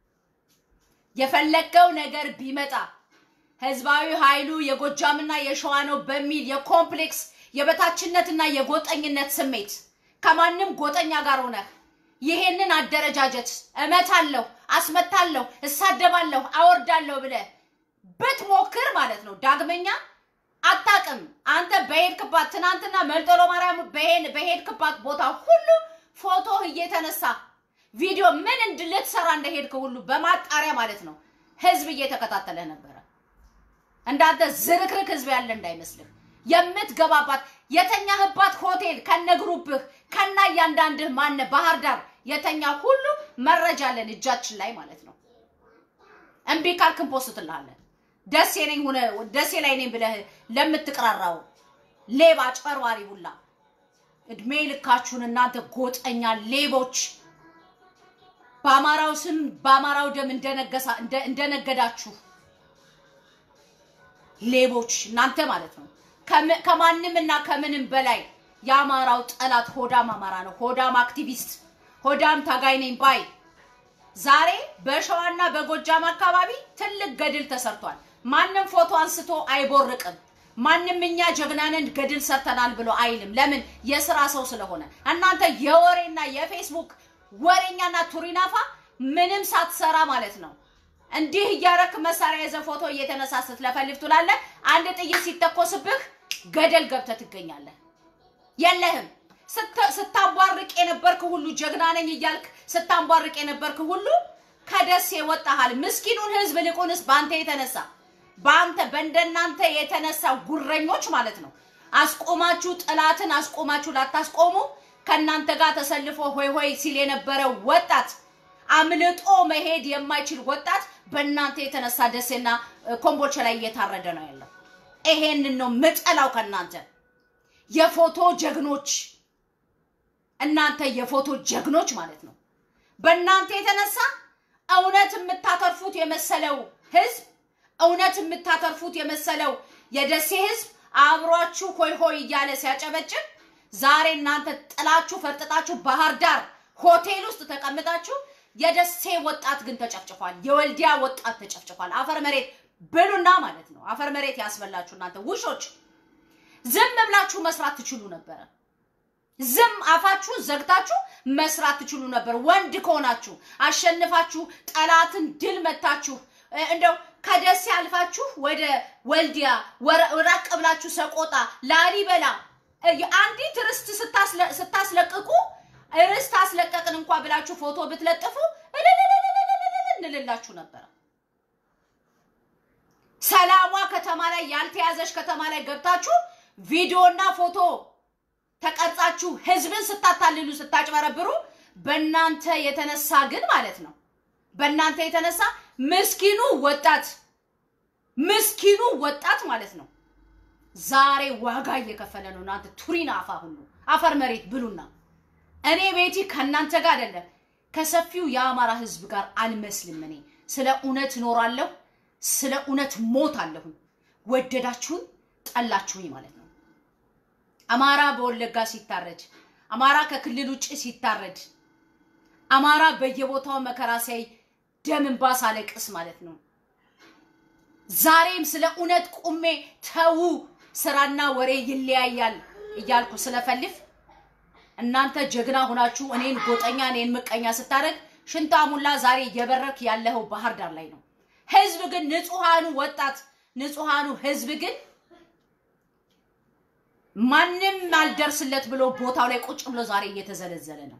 የፈለገው ነገር ቢመጣ ህዝባዊ ኃይሉ የጎጃምና የሸዋ ነው በሚል የኮምፕሌክስ የበታችነትና የጎጠኝነት ስሜት ከማንም ጎጠኛ ጋር ሆነህ ይሄንን አደረጃጀት እመታለሁ፣ አስመታለሁ፣ እሳደባለሁ፣ አወርዳለሁ ብለህ ብትሞክር ማለት ነው ዳግመኛ አታቅም። አንተ በሄድክባት ትናንትና መልጠሎ ማርያም በሄድ- በሄድክባት ቦታ ሁሉ ፎቶ እየተነሳ ቪዲዮ ምን እንድ- ልትሰራ እንደሄድክ ሁሉ በማጣሪያ ማለት ነው ህዝብ እየተከታተለ ነበረ። እንዳንተ ዝርክርክ ህዝብ ያለ እንዳይመስልህ የምትገባባት የተኛህባት ሆቴል ከነ ግሩፕህ ከና እያንዳንድህ ማነ ባህር ዳር የተኛ ሁሉ መረጃ አለን እጃችን ላይ ማለት ነው። እምቢ ካልክ እንፖስትልሃለን። ደሴ ነኝ ሆነ ደሴ ላይ ነኝ ብለህ ለምትቅራራው ሌባ ጨርባሪ ሁላ እድሜ ልካችሁን እናንተ ጎጠኛ ሌቦች በአማራው ስም በአማራው ደም እንደነገሳ እንደ- እንደነገዳችሁ ሌቦች እናንተ ማለት ነው። ከም- ከማንም እና ከምንም በላይ የአማራው ጠላት ሆዳም አማራ ነው። ሆዳም አክቲቪስት፣ ሆዳም ታጋይ ነኝ ባይ ዛሬ በሸዋና በጎጃም አካባቢ ትልቅ ገድል ተሰርቷል። ማንም ፎቶ አንስቶ አይቦርቅም። ማንም እኛ ጀግናንን ገድል ሰርተናል ብሎ አይልም። ለምን? የስራ ሰው ስለሆነ። እናንተ የወሬና የፌስቡክ ወሬኛና ቱሪናፋ ምንም ሳትሰራ ማለት ነው እንዲህ እያረክ መሳሪያ የዘ ፎቶ እየተነሳ ስትለፈልፍ ትውላለህ። አንድ ጥይት ሲተኮስብህ ገደል ገብተህ ትገኛለህ። የለህም። ስተ- ስታቧርቅ የነበርክ ሁሉ ጀግና ነኝ እያልክ ስታቧርቅ የነበርክ ሁሉ ከደሴ ወጣሃል። ምስኪኑን ህዝብ ልቁንስ በአንተ የተነሳ በአንተ በእንደናንተ የተነሳ ጉረኞች ማለት ነው አስቆማችሁ፣ ጥላትን አስቆማችሁ ላታስቆሙ ከእናንተ ጋር ተሰልፎ ሆይ ሆይ ሲል የነበረ ወጣት አምልጦ መሄድ የማይችል ወጣት በእናንተ የተነሳ ደሴና እ፣ ኮምቦልቻ ላይ እየታረደ ነው ያለው። ይሄንን ነው ምጠላው ከእናንተ የፎቶ ጀግኖች እናንተ የፎቶ ጀግኖች ማለት ነው። በእናንተ የተነሳ እውነት የምታተርፉት የመሰለው ህዝብ እውነት የምታተርፉት የመሰለው የደሴ ህዝብ አብሯችሁ ሆይ ሆይ እያለ ሲያጨበጭብ ዛሬ እናንተ ጥላችሁ ፈርጥጣችሁ ባህር ዳር ሆቴል ውስጥ ተቀምጣችሁ የደሴ ወጣት ግን ተጨፍጭፏል። የወልዲያ ወጣት ተጨፍጭፏል። አፈር መሬት ብሉና ማለት ነው። አፈር መሬት ያስበላችሁ እናንተ ውሾች። ዝም ብላችሁ መስራት ትችሉ ነበረ። ዝም አፋችሁን ዘግታችሁ መስራት ትችሉ ነበር። ወንድ ከሆናችሁ አሸንፋችሁ ጠላትን ድል መታችሁ እ፣ እንደው ከደሴ አልፋችሁ ወደ ወልዲያ ወረ- ራቅ ብላችሁ ሰቆጣ፣ ላሊበላ እ፣ አንዲት ርስት ስታስለ- ስታስለቅቁ ርስት አስለቀቅን እንኳ ብላችሁ ፎቶ ብትለጥፉ እልልልልልልልል እንልላችሁ ነበረ። ሰላሟ ከተማ ላይ ያልተያዘች ከተማ ላይ ገብታችሁ ቪዲዮና ፎቶ ተቀርጻችሁ ህዝብን ስታታልሉ ስታጭበረብሩ በእናንተ የተነሳ ግን ማለት ነው በእናንተ የተነሳ ምስኪኑ ወጣት ምስኪኑ ወጣት ማለት ነው ዛሬ ዋጋ እየከፈለ ነው። እናንተ ቱሪና አፋ ሁሉ አፈር መሬት ብሉና እኔ ቤቲ ከእናንተ ጋር አይደለም ከሰፊው የአማራ ህዝብ ጋር አልመስልም። እኔ ስለ እውነት እኖራለሁ፣ ስለ እውነት ሞት አለሁኝ። ወደዳችሁኝ ጠላችሁኝ ማለት ነው። አማራ በወለጋ ሲታረድ፣ አማራ ከክልል ውጭ ሲታረድ፣ አማራ በየቦታው መከራ ሲያይ ደም እንባ ሳለቅስ ማለት ነው። ዛሬም ስለ እውነት ቁሜ ተዉ፣ ስራና ወሬ ይለያያል እያልኩ ስለፈልፍ እናንተ ጀግና ሁናችሁ እኔን ጎጠኛ እኔን ምቀኛ ስታደርግ ሽንታሙላ ዛሬ እየበረክ ያለኸው ባህር ዳር ላይ ነው። ህዝብ ግን ንጹሃኑ ወጣት ንጹሃኑ ህዝብ ግን ማንም አልደርስለት ብሎ ቦታው ላይ ቁጭ ብሎ ዛሬ እየተዘለዘለ ነው።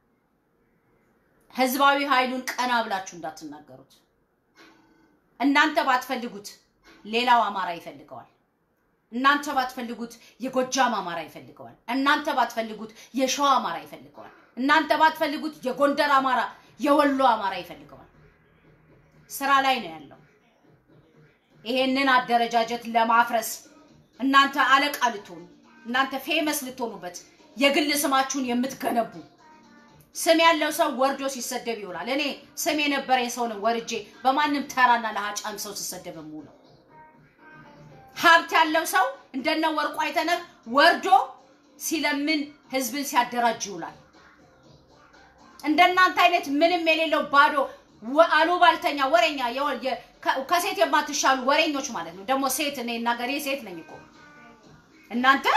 ህዝባዊ ኃይሉን ቀና ብላችሁ እንዳትናገሩት። እናንተ ባትፈልጉት ሌላው አማራ ይፈልገዋል። እናንተ ባትፈልጉት የጎጃም አማራ ይፈልገዋል። እናንተ ባትፈልጉት የሸዋ አማራ ይፈልገዋል። እናንተ ባትፈልጉት የጎንደር አማራ፣ የወሎ አማራ ይፈልገዋል። ስራ ላይ ነው ያለው። ይሄንን አደረጃጀት ለማፍረስ እናንተ አለቃ ልትሆኑ እናንተ ፌመስ ልትሆኑበት የግል ስማችሁን የምትገነቡ ስም ያለው ሰው ወርዶ ሲሰደብ ይውላል። እኔ ስም የነበረኝ ሰው ነው ወርጄ በማንም ተራና ለሀጫም ሰው ሲሰደብ የምውለው። ሀብት ያለው ሰው እንደነ ወርቁ አይተነህ ወርዶ ሲለምን ህዝብን ሲያደራጅ ይውላል። እንደናንተ አይነት ምንም የሌለው ባዶ ወ- አሉባልተኛ ወሬኛ የወ- የ- ከ- ከሴት የማትሻሉ ወሬኞች ማለት ነው። ደግሞ ሴት እኔ እናገሬ ሴት ነኝ እኮ እናንተ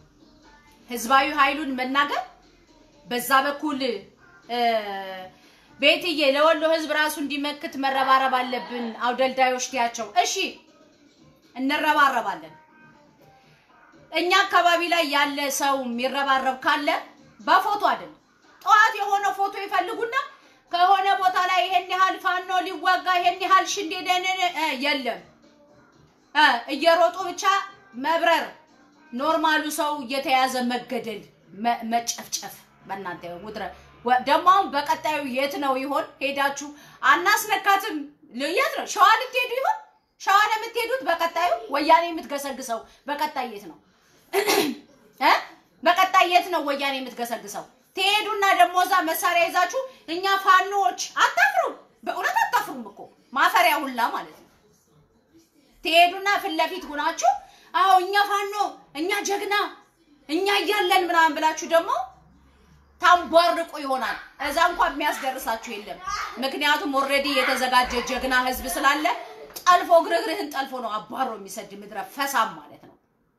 ህዝባዊ ኃይሉን መናገር በዛ በኩል እ፣ ቤትዬ ለወሎ ህዝብ ራሱ እንዲመክት መረባረብ አለብን። አውደልዳዮች ትያቸው። እሺ እንረባረባለን። እኛ አካባቢ ላይ ያለ ሰው የሚረባረብ ካለ በፎቶ አይደለም። ጠዋት የሆነ ፎቶ ይፈልጉና ከሆነ ቦታ ላይ ይሄን ያህል ፋኖ ሊዋጋ ይሄን ያህል ሽንዴ ደንን የለም እ እየሮጡ ብቻ መብረር፣ ኖርማሉ ሰው እየተያዘ መገደል፣ መ- መጨፍጨፍ። በእናንተ ውድረ ወ- ደግሞ አሁን በቀጣዩ የት ነው ይሆን ሄዳችሁ አናስነካትም? ል- የት ነው ሸዋ ልትሄዱ ይሆን? ሸዋ ነው የምትሄዱት? በቀጣዩ ወያኔ የምትገሰግሰው በቀጣይ የት ነው እ በቀጣይ የት ነው ወያኔ የምትገሰግሰው? ትሄዱና ደግሞ እዛ መሳሪያ ይዛችሁ እኛ ፋኖዎች አታፍሩም። በእውነት አታፍሩም እኮ ማፈሪያ ሁላ ማለት ነው። ትሄዱና ፊት ለፊት ሁናችሁ አዎ እኛ ፋኖ እኛ ጀግና እኛ እያለን ምናምን ብላችሁ ደግሞ ታንቧርቁ ይሆናል። እዛ እንኳን የሚያስደርሳችሁ የለም። ምክንያቱም ኦልሬዲ የተዘጋጀ ጀግና ህዝብ ስላለ ጠልፎ ግርግርህን ጠልፎ ነው አባሮ የሚሰድ ምድረ ፈሳም ማለት ነው።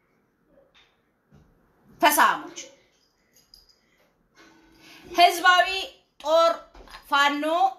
ፈሳሞች ህዝባዊ ጦር ፋኖ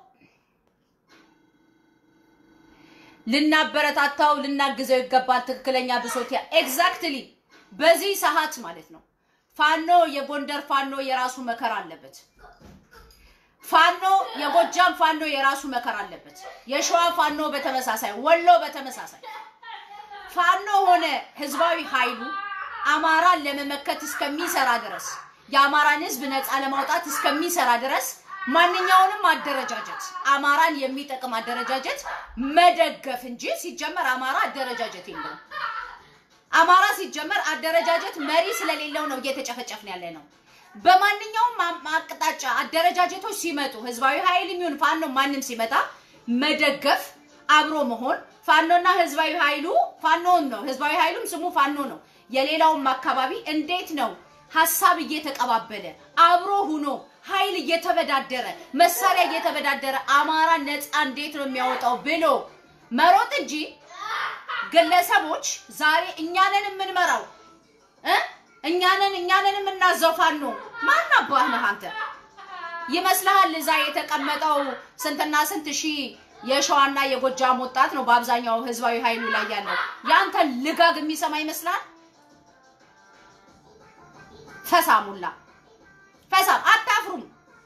ልናበረታታው ልናግዘው ይገባል። ትክክለኛ ብሶት ኤግዛክትሊ በዚህ ሰዓት ማለት ነው። ፋኖ የጎንደር ፋኖ የራሱ መከራ አለበት። ፋኖ የጎጃም ፋኖ የራሱ መከራ አለበት። የሸዋ ፋኖ በተመሳሳይ፣ ወሎ በተመሳሳይ ፋኖ ሆነ ህዝባዊ ኃይሉ አማራን ለመመከት እስከሚሰራ ድረስ የአማራን ህዝብ ነፃ ለማውጣት እስከሚሰራ ድረስ ማንኛውንም አደረጃጀት አማራን የሚጠቅም አደረጃጀት መደገፍ እንጂ ሲጀመር አማራ አደረጃጀት የለውም። አማራ ሲጀመር አደረጃጀት መሪ ስለሌለው ነው እየተጨፈጨፍን ያለ ነው። በማንኛውም አ- አቅጣጫ አደረጃጀቶች ሲመጡ ህዝባዊ ኃይል የሚሆን ፋኖ ማንም ሲመጣ መደገፍ፣ አብሮ መሆን ፋኖና ህዝባዊ ኃይሉ ፋኖን ነው። ህዝባዊ ኃይሉም ስሙ ፋኖ ነው። የሌላውም አካባቢ እንዴት ነው ሀሳብ እየተቀባበለ አብሮ ሁኖ ኃይል እየተበዳደረ መሳሪያ እየተበዳደረ አማራ ነፃ እንዴት ነው የሚያወጣው ብሎ መሮጥ እንጂ ግለሰቦች ዛሬ እኛንን የምንመራው እ እኛንን እኛንን የምናዘው ፋኖ ማን አባህ ነህ አንተ? ይመስልሃል እዛ የተቀመጠው ስንትና ስንት ሺህ የሸዋና የጎጃም ወጣት ነው በአብዛኛው ህዝባዊ ኃይሉ ላይ ያለው ያንተን ልጋግ የሚሰማ ይመስላል? ፈሳሙላ ፈሳም አታፍሩም።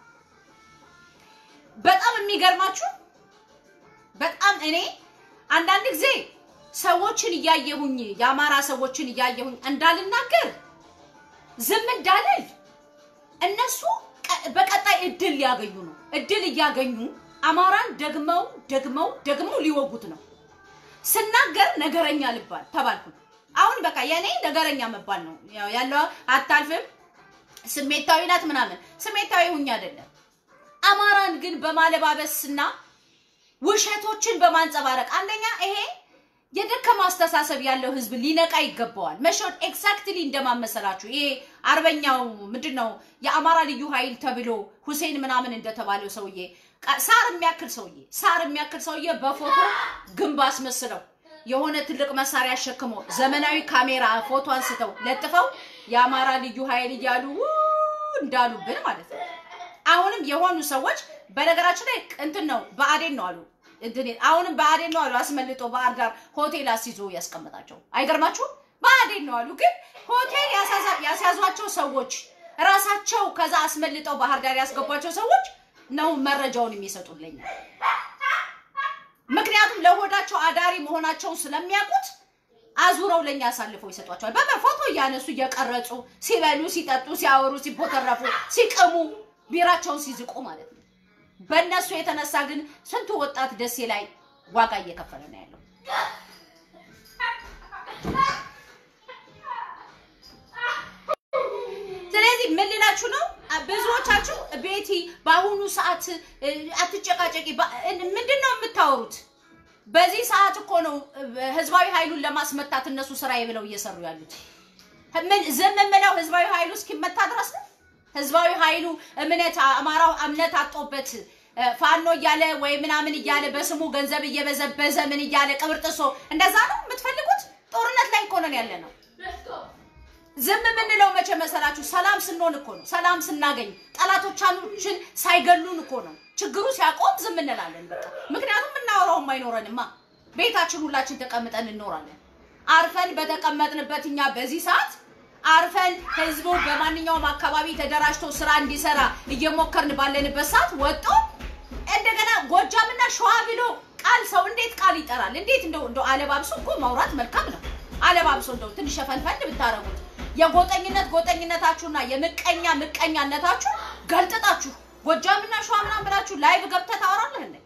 በጣም የሚገርማችሁ በጣም እኔ አንዳንድ ጊዜ ሰዎችን እያየሁኝ የአማራ ሰዎችን እያየሁኝ እንዳልናገር ዝም እንዳልል እነሱ ቀ- በቀጣይ እድል ሊያገኙ ነው። እድል እያገኙ አማራን ደግመው ደግመው ደግመው ሊወጉት ነው። ስናገር ነገረኛ ልባል ተባልኩ። አሁን በቃ የኔ ነገረኛ መባል ነው ያው ያለው። አታልፍም፣ ስሜታዊ ናት ምናምን። ስሜታዊ ሁኝ አይደለም። አማራን ግን በማለባበስና ውሸቶችን በማንጸባረቅ አንደኛ ይሄ የደከመ አስተሳሰብ ያለው ህዝብ ሊነቃ ይገባዋል። መሾት ኤግዛክትሊ እንደማመሰላችሁ ይሄ አርበኛው ምንድን ነው የአማራ ልዩ ኃይል ተብሎ ሁሴን ምናምን እንደተባለው ሰውዬ ቃ- ሳር የሚያክል ሰውዬ ሳር የሚያክል ሰውዬ በፎቶ ግንብ አስመስለው የሆነ ትልቅ መሳሪያ አሸክሞ ዘመናዊ ካሜራ ፎቶ አንስተው ለጥፈው የአማራ ልዩ ኃይል እያሉ ው እንዳሉብን ማለት ነው። አሁንም የሆኑ ሰዎች በነገራችን ላይ እንትን ነው በአዴን ነው አሉ እንትን አሁንም በአዴን ነው አሉ አስመልጦ ባህር ዳር ሆቴል አስይዞ ያስቀመጣቸው አይገርማችሁም? በአዴን ነው አሉ። ግን ሆቴል ያሳዛ- ያስያዟቸው ሰዎች ራሳቸው ከዛ አስመልጠው ባህር ዳር ያስገቧቸው ሰዎች ነው መረጃውን የሚሰጡልኝ። ምክንያቱም ለሆዳቸው አዳሪ መሆናቸውን ስለሚያውቁት አዙረው ለኛ አሳልፈው ይሰጧቸዋል። በምን ፎቶ እያነሱ እየቀረጹ ሲበሉ፣ ሲጠጡ፣ ሲያወሩ፣ ሲቦተረፉ፣ ሲቅሙ ቢራቸውን ሲዝቁ ማለት ነው። በእነሱ የተነሳ ግን ስንቱ ወጣት ደሴ ላይ ዋጋ እየከፈለ ነው ያለው። ስለዚህ ምን ልላችሁ ነው? ብዙዎቻችሁ ቤቲ በአሁኑ ሰዓት እ፣ አትጨቃጨቂ ባ- እ፣ ምንድን ነው የምታወሩት? በዚህ ሰዓት እኮ ነው እ፣ ህዝባዊ ኃይሉን ለማስመታት እነሱ ስራዬ ብለው እየሰሩ ያሉት። ምን ዝም የምለው ህዝባዊ ኃይሉ እስኪመታ ድረስ ነው። ህዝባዊ ኃይሉ እምነት አማራው እምነት አጦበት እ፣ ፋኖ እያለ ወይ ምናምን እያለ በስሙ ገንዘብ እየበዘበዘ ምን እያለ ቅብር ጥሶ እንደዛ ነው የምትፈልጉት? ጦርነት ላይ እኮ ነን ያለ ነው። ዝም የምንለው መቼ መሰላችሁ? ሰላም ስንሆን እኮ ነው። ሰላም ስናገኝ ጠላቶቻችን ሳይገሉን እኮ ነው። ችግሩ ሲያቆም ዝም እንላለን። በቃ ምክንያቱም እናወራውም አይኖረንማ። ቤታችን ሁላችን ተቀምጠን እንኖራለን። አርፈን በተቀመጥንበት እኛ በዚህ ሰዓት አርፈን ህዝቡ በማንኛውም አካባቢ ተደራጅቶ ስራ እንዲሰራ እየሞከርን ባለንበት ሰዓት ወጦ እንደገና ጎጃምና ሸዋ ብሎ ቃል ሰው እንዴት ቃል ይጠራል? እንዴት እንደው እንደው አለባብሶ እኮ ማውራት መልካም ነው። አለባብሶ እንደው ትንሽ ሸፈንፈን ብታረጉት የጎጠኝነት ጎጠኝነታችሁና የምቀኛ ምቀኛነታችሁ ገልጥጣችሁ ጎጃምና ሸዋ ምናምን ብላችሁ ላይቭ ገብተህ ታወራለህ እንዴ?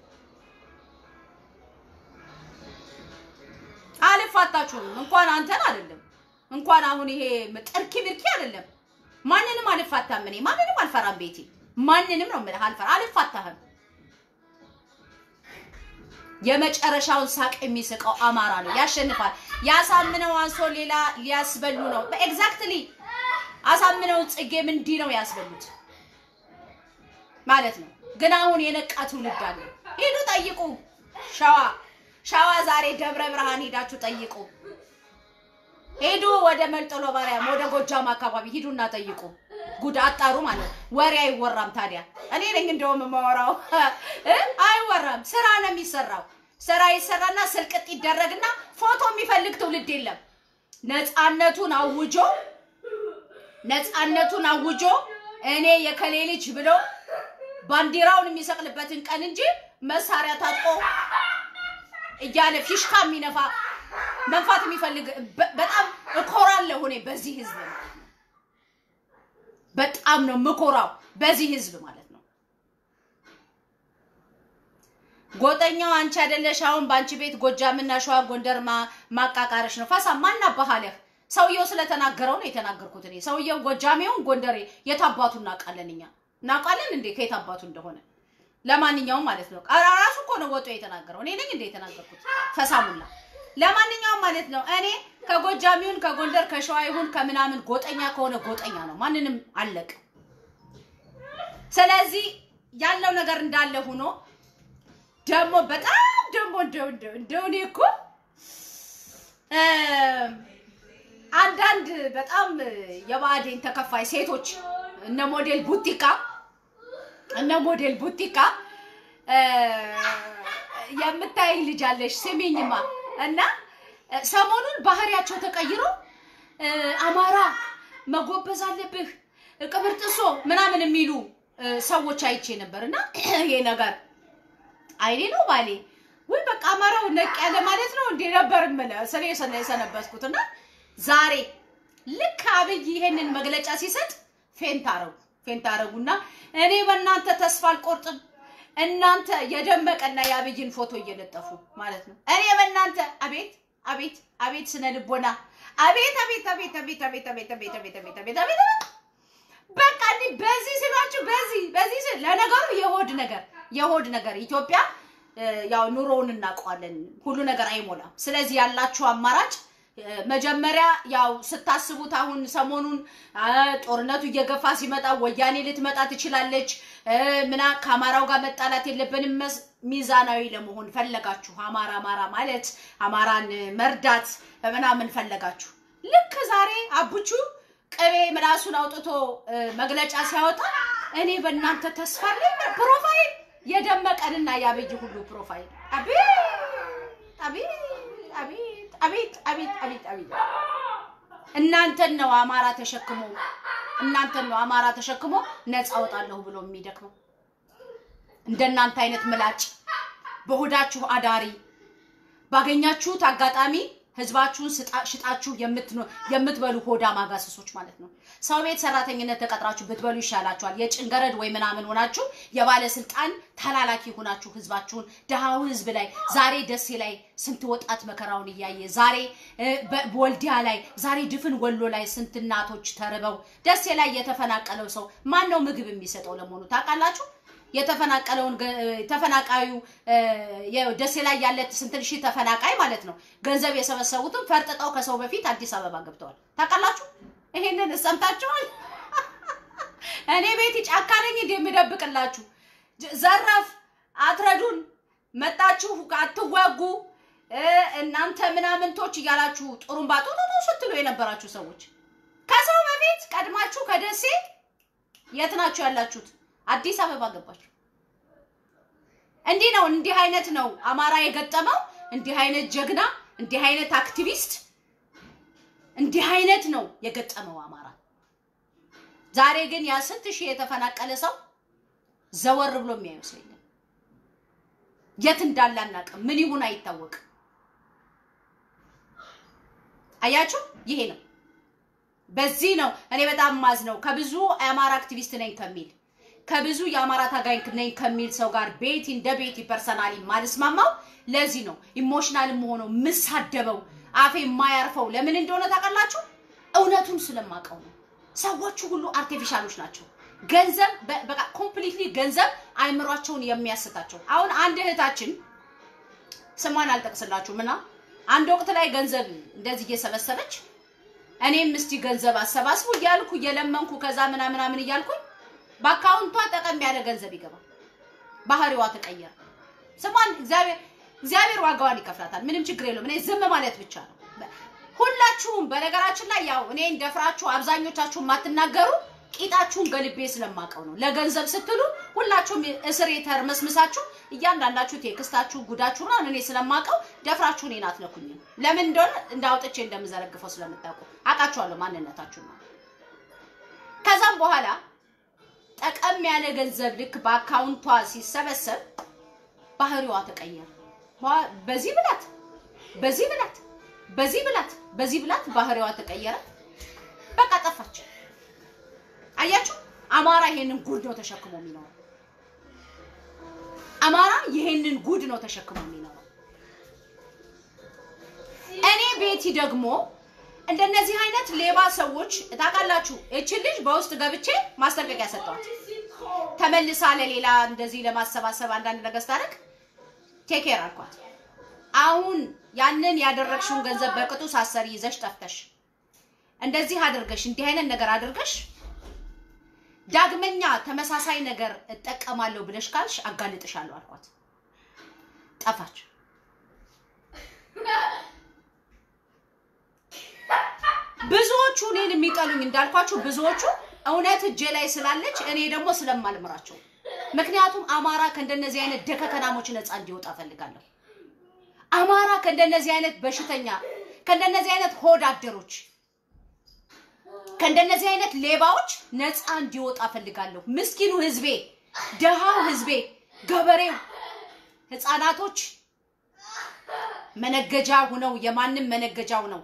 አልፋታችሁም። እንኳን አንተን አይደለም እንኳን አሁን ይሄ ጥርኪ ምርኪ አይደለም። ማንንም አልፋታም። እኔ ማንንም አልፈራም። ቤቴ ማንንም ነው የምልህ፣ አልፈራ አልፋታህም። የመጨረሻውን ሳቅ የሚስቀው አማራ ነው፣ ያሸንፋል። ያሳምነው አንሶ ሌላ ሊያስበሉ ነው። ኤግዛክትሊ አሳምነውን ጽጌም እንዲህ ነው ያስበሉት ማለት ነው። ግን አሁን የነቃ ትውልድ አለ። ሂዱ ጠይቁ። ሸዋ ሸዋ ዛሬ ደብረ ብርሃን ሄዳችሁ ጠይቁ። ሄዱ ወደ መልጠሎ ማርያም ወደ ጎጃም አካባቢ ሂዱና ጠይቁ። ጉድ አጣሩ ማለት ነው። ወሬ አይወራም። ታዲያ እኔ ነኝ እንደውም የማወራው እ አይወራም። ስራ ነው የሚሰራው። ስራ ይሰራና ስልቅጥ ይደረግና ፎቶ የሚፈልግ ትውልድ የለም። ነፃነቱን አውጆ ነፃነቱን አውጆ እኔ የከሌ ልጅ ብሎ ባንዲራውን የሚሰቅልበትን ቀን እንጂ መሳሪያ ታጥቆ እያለ ፊሽካ የሚነፋ መንፋት የሚፈልግ በ- በጣም እኮራለሁ እኔ በዚህ ህዝብ ነው። በጣም ነው ምኮራው በዚህ ህዝብ ማለት ነው። ጎጠኛው አንቺ አይደለሽ። አሁን በአንቺ ቤት ጎጃምና ሸዋ ጎንደር ማ- ማቃቃረሽ ነው። ፋሳ ማን አባሃለህ? ሰውየው ስለተናገረው ነው የተናገርኩት እኔ። ሰውየው ጎጃሜውን ጎንደሬ የት አባቱ እናውቃለን እኛ እናውቃለን እንዴ ከየት አባቱ እንደሆነ። ለማንኛውም ማለት ነው አ- ራሱ እኮ ነው ወጦ የተናገረው። እኔ ነኝ እንደ የተናገርኩት ፈሳሙላ። ለማንኛውም ማለት ነው እኔ ከጎጃሚውን ከጎንደር ከሸዋ ይሁን ከምናምን ጎጠኛ ከሆነ ጎጠኛ ነው። ማንንም አለቅ። ስለዚህ ያለው ነገር እንዳለ ሆኖ ደግሞ በጣም ደግሞ እንደው እንደው እንደው እኔ እኮ እ አንዳንድ በጣም የባዕዴን ተከፋይ ሴቶች እነ ሞዴል ቡቲካ እነ ሞዴል ቡቲካ እ የምታይ ልጅ አለሽ ስሚኝማ እና እ ሰሞኑን ባህሪያቸው ተቀይሮ እ አማራ መጎበዝ አለብህ ቅብር ጥሶ ምናምን የሚሉ እ ሰዎች አይቼ ነበር እና ይሄ ነገር አይኔ ነው ባሌ ወይ በቃ አማራው ነቅ ያለ ማለት ነው እንዴ ነበር የምልህ ስለ ሰነ የሰነበትኩት እና ዛሬ ልክ አብይ ይሄንን መግለጫ ሲሰጥ ፌንት አረጉ ፌንት አረጉና እኔ በእናንተ ተስፋ አልቆርጥም እናንተ የደመቀና የአብይን ፎቶ እየለጠፉ ማለት ነው እኔ በእናንተ አቤት አቤት አቤት ስነ ልቦና አቤት አቤት አቤት አቤት አቤት አቤት አቤት አቤት አቤት አቤት አቤት አቤት በቃ እንዲህ በዚህ ሲሏችሁ በዚህ በዚህ ሲል ለነገሩ የሆድ ነገር የሆድ ነገር ኢትዮጵያ እ፣ ያው ኑሮውን እናውቀዋለን። ሁሉ ነገር አይሞላም። ስለዚህ ያላችሁ አማራጭ እ፣ መጀመሪያ ያው ስታስቡት አሁን ሰሞኑን አ፣ ጦርነቱ እየገፋ ሲመጣ ወያኔ ልትመጣ ትችላለች እ፣ ምና ከአማራው ጋር መጣላት የለብንም መስ- ሚዛናዊ ለመሆን ፈለጋችሁ። አማራ አማራ ማለት አማራን መርዳት ምናምን ፈለጋችሁ። ልክ ዛሬ አቡቹ ቅቤ ምላሱን አውጥቶ እ፣ መግለጫ ሲያወጣ እኔ በእናንተ ተስፋ አለኝ ፕሮፋይል የደመቀንና ያበይ ሁሉ ፕሮፋይል አቤት አቤት አቤት አቤት አቤት አቤት አቤት እናንተን ነው አማራ ተሸክሞ እናንተን ነው አማራ ተሸክሞ ነፃ አወጣለሁ ብሎ የሚደክመው እንደናንተ አይነት ምላጭ በሆዳችሁ አዳሪ ባገኛችሁት አጋጣሚ ህዝባችሁን ስጣ- ሽጣችሁ የምትኖ- የምትበሉ ሆዳ ማጋሰሶች ማለት ነው። ሰው ቤት ሰራተኝነት ተቀጥራችሁ ብትበሉ ይሻላችኋል። የጭንገረድ ወይ ምናምን ሆናችሁ የባለስልጣን ተላላኪ ሆናችሁ ህዝባችሁን ድሃው ህዝብ ላይ ዛሬ ደሴ ላይ ስንት ወጣት መከራውን እያየ ዛሬ እ፣ በ- በወልዲያ ላይ ዛሬ ድፍን ወሎ ላይ ስንት እናቶች ተርበው ደሴ ላይ የተፈናቀለው ሰው ማን ነው ምግብ የሚሰጠው ለመሆኑ ታውቃላችሁ? የተፈናቀለውን ገ- ተፈናቃዩ እ፣ የደሴ ላይ ያለ ስንት ሺህ ተፈናቃይ ማለት ነው ገንዘብ የሰበሰቡትን ፈርጥጠው ከሰው በፊት አዲስ አበባ ገብተዋል። ታውቃላችሁ? ይሄንን ሰምታችኋል? እኔ ቤት ጫካ ነኝ እንደ የምደብቅላችሁ ጅ- ዘረፍ አትረዱን፣ መጣችሁ አትዋጉ እ፣ እናንተ ምናምንቶች እያላችሁ ጥሩምባ ጡጡጡ ስትሉ የነበራችሁ ሰዎች ከሰው ከቤት ቀድማችሁ ከደሴ የት ናችሁ ያላችሁት? አዲስ አበባ ገባችሁ። እንዲህ ነው። እንዲህ አይነት ነው አማራ የገጠመው። እንዲህ አይነት ጀግና፣ እንዲህ አይነት አክቲቪስት፣ እንዲህ አይነት ነው የገጠመው አማራ። ዛሬ ግን ያ ስንት ሺህ የተፈናቀለ ሰው ዘወር ብሎ የሚያየው ሰው የለም። የት እንዳለ አናውቅም። ምን ይሁን አይታወቅም። አያችሁ፣ ይሄ ነው። በዚህ ነው እኔ በጣም ማዝ ነው ከብዙ የአማራ አክቲቪስት ነኝ ከሚል ከብዙ የአማራ ታጋይ ነኝ ከሚል ሰው ጋር ቤቲ እንደ ቤቲ ፐርሰናሊ ማልስማማው ለዚህ ነው። ኢሞሽናል ሆነው ምሳደበው አፌ የማያርፈው ለምን እንደሆነ ታውቃላችሁ? እውነቱን ስለማውቀው ነው። ሰዎቹ ሁሉ አርቲፊሻሎች ናቸው። ገንዘብ በቃ ኮምፕሊትሊ ገንዘብ አይምሯቸውን የሚያስታቸው። አሁን አንድ እህታችን ስሟን አልጠቅስላችሁም እና አንድ ወቅት ላይ ገንዘብ እንደዚህ እየሰበሰበች እኔም እስቲ ገንዘብ አሰባስቡ እያልኩ እየለመንኩ ከዛ ምናምን ምናምን እያልኩኝ በአካውንቷ ጠቀም ያለ ገንዘብ ይገባል። ባህሪዋ ተቀየረ። ስሟን እግዚአብሔር እግዚአብሔር ዋጋዋን ይከፍላታል። ምንም ችግር የለውም። እኔ ዝም ማለት ብቻ ነው። ሁላችሁም በነገራችን ላይ ያው እኔ እንደፍራችሁ አብዛኞቻችሁ የማትናገሩ ቂጣችሁን ገልቤ ስለማቀው ነው። ለገንዘብ ስትሉ ሁላችሁም እስር የተርመስምሳችሁ እያንዳንዳችሁ ቴክስታችሁ ጉዳችሁ ምናምን እኔ ስለማቀው ደፍራችሁ እኔን አትነኩኝም። ለምን እንደሆነ እንዳውጥቼ እንደምዘረግፈው ስለምታውቁ አውቃችኋለሁ ማንነታችሁ ነው። ከዛም በኋላ ጠቀም ያለ ገንዘብ ልክ በአካውንቷ ሲሰበሰብ ባህሪዋ ተቀየረ። በዚህ ብላት በዚህ ብላት በዚህ ብላት በዚህ ብላት ባህሪዋ ተቀየረ። በቃ ጠፋች። አያችሁ፣ አማራ ይሄንን ጉድ ነው ተሸክሞ የሚኖረው። አማራ ይሄንን ጉድ ነው ተሸክሞ የሚኖረው። እኔ ቤቲ ደግሞ እንደነዚህ አይነት ሌባ ሰዎች ታውቃላችሁ፣ እችን ልጅ በውስጥ ገብቼ ማስጠንቀቂያ ሰጠዋት። ተመልሳ ለሌላ እንደዚህ ለማሰባሰብ አንዳንድ ነገር ስታደርግ ቴኬር አልኳት። አሁን ያንን ያደረግሽውን ገንዘብ በቅጡ ሳሰሪ ይዘሽ ጠፍተሽ እንደዚህ አድርገሽ እንዲህ አይነት ነገር አድርገሽ ዳግመኛ ተመሳሳይ ነገር እጠቀማለሁ ብለሽ ካልሽ አጋልጥሻለሁ አልኳት። ጠፋች። ብዙዎቹ እኔን የሚጠሉኝ እንዳልኳችሁ ብዙዎቹ እውነት እጄ ላይ ስላለች እኔ ደግሞ ስለማልምራቸው፣ ምክንያቱም አማራ ከእንደነዚህ አይነት ደከከናሞች ነፃ እንዲወጣ ፈልጋለሁ። አማራ ከእንደነዚህ አይነት በሽተኛ ከእንደነዚህ አይነት ሆድ አደሮች ከእንደነዚህ አይነት ሌባዎች ነፃ እንዲወጣ ፈልጋለሁ። ምስኪኑ ህዝቤ፣ ደሃው ህዝቤ፣ ገበሬው፣ ህፃናቶች መነገጃ ሁነው የማንም መነገጃ ሁነው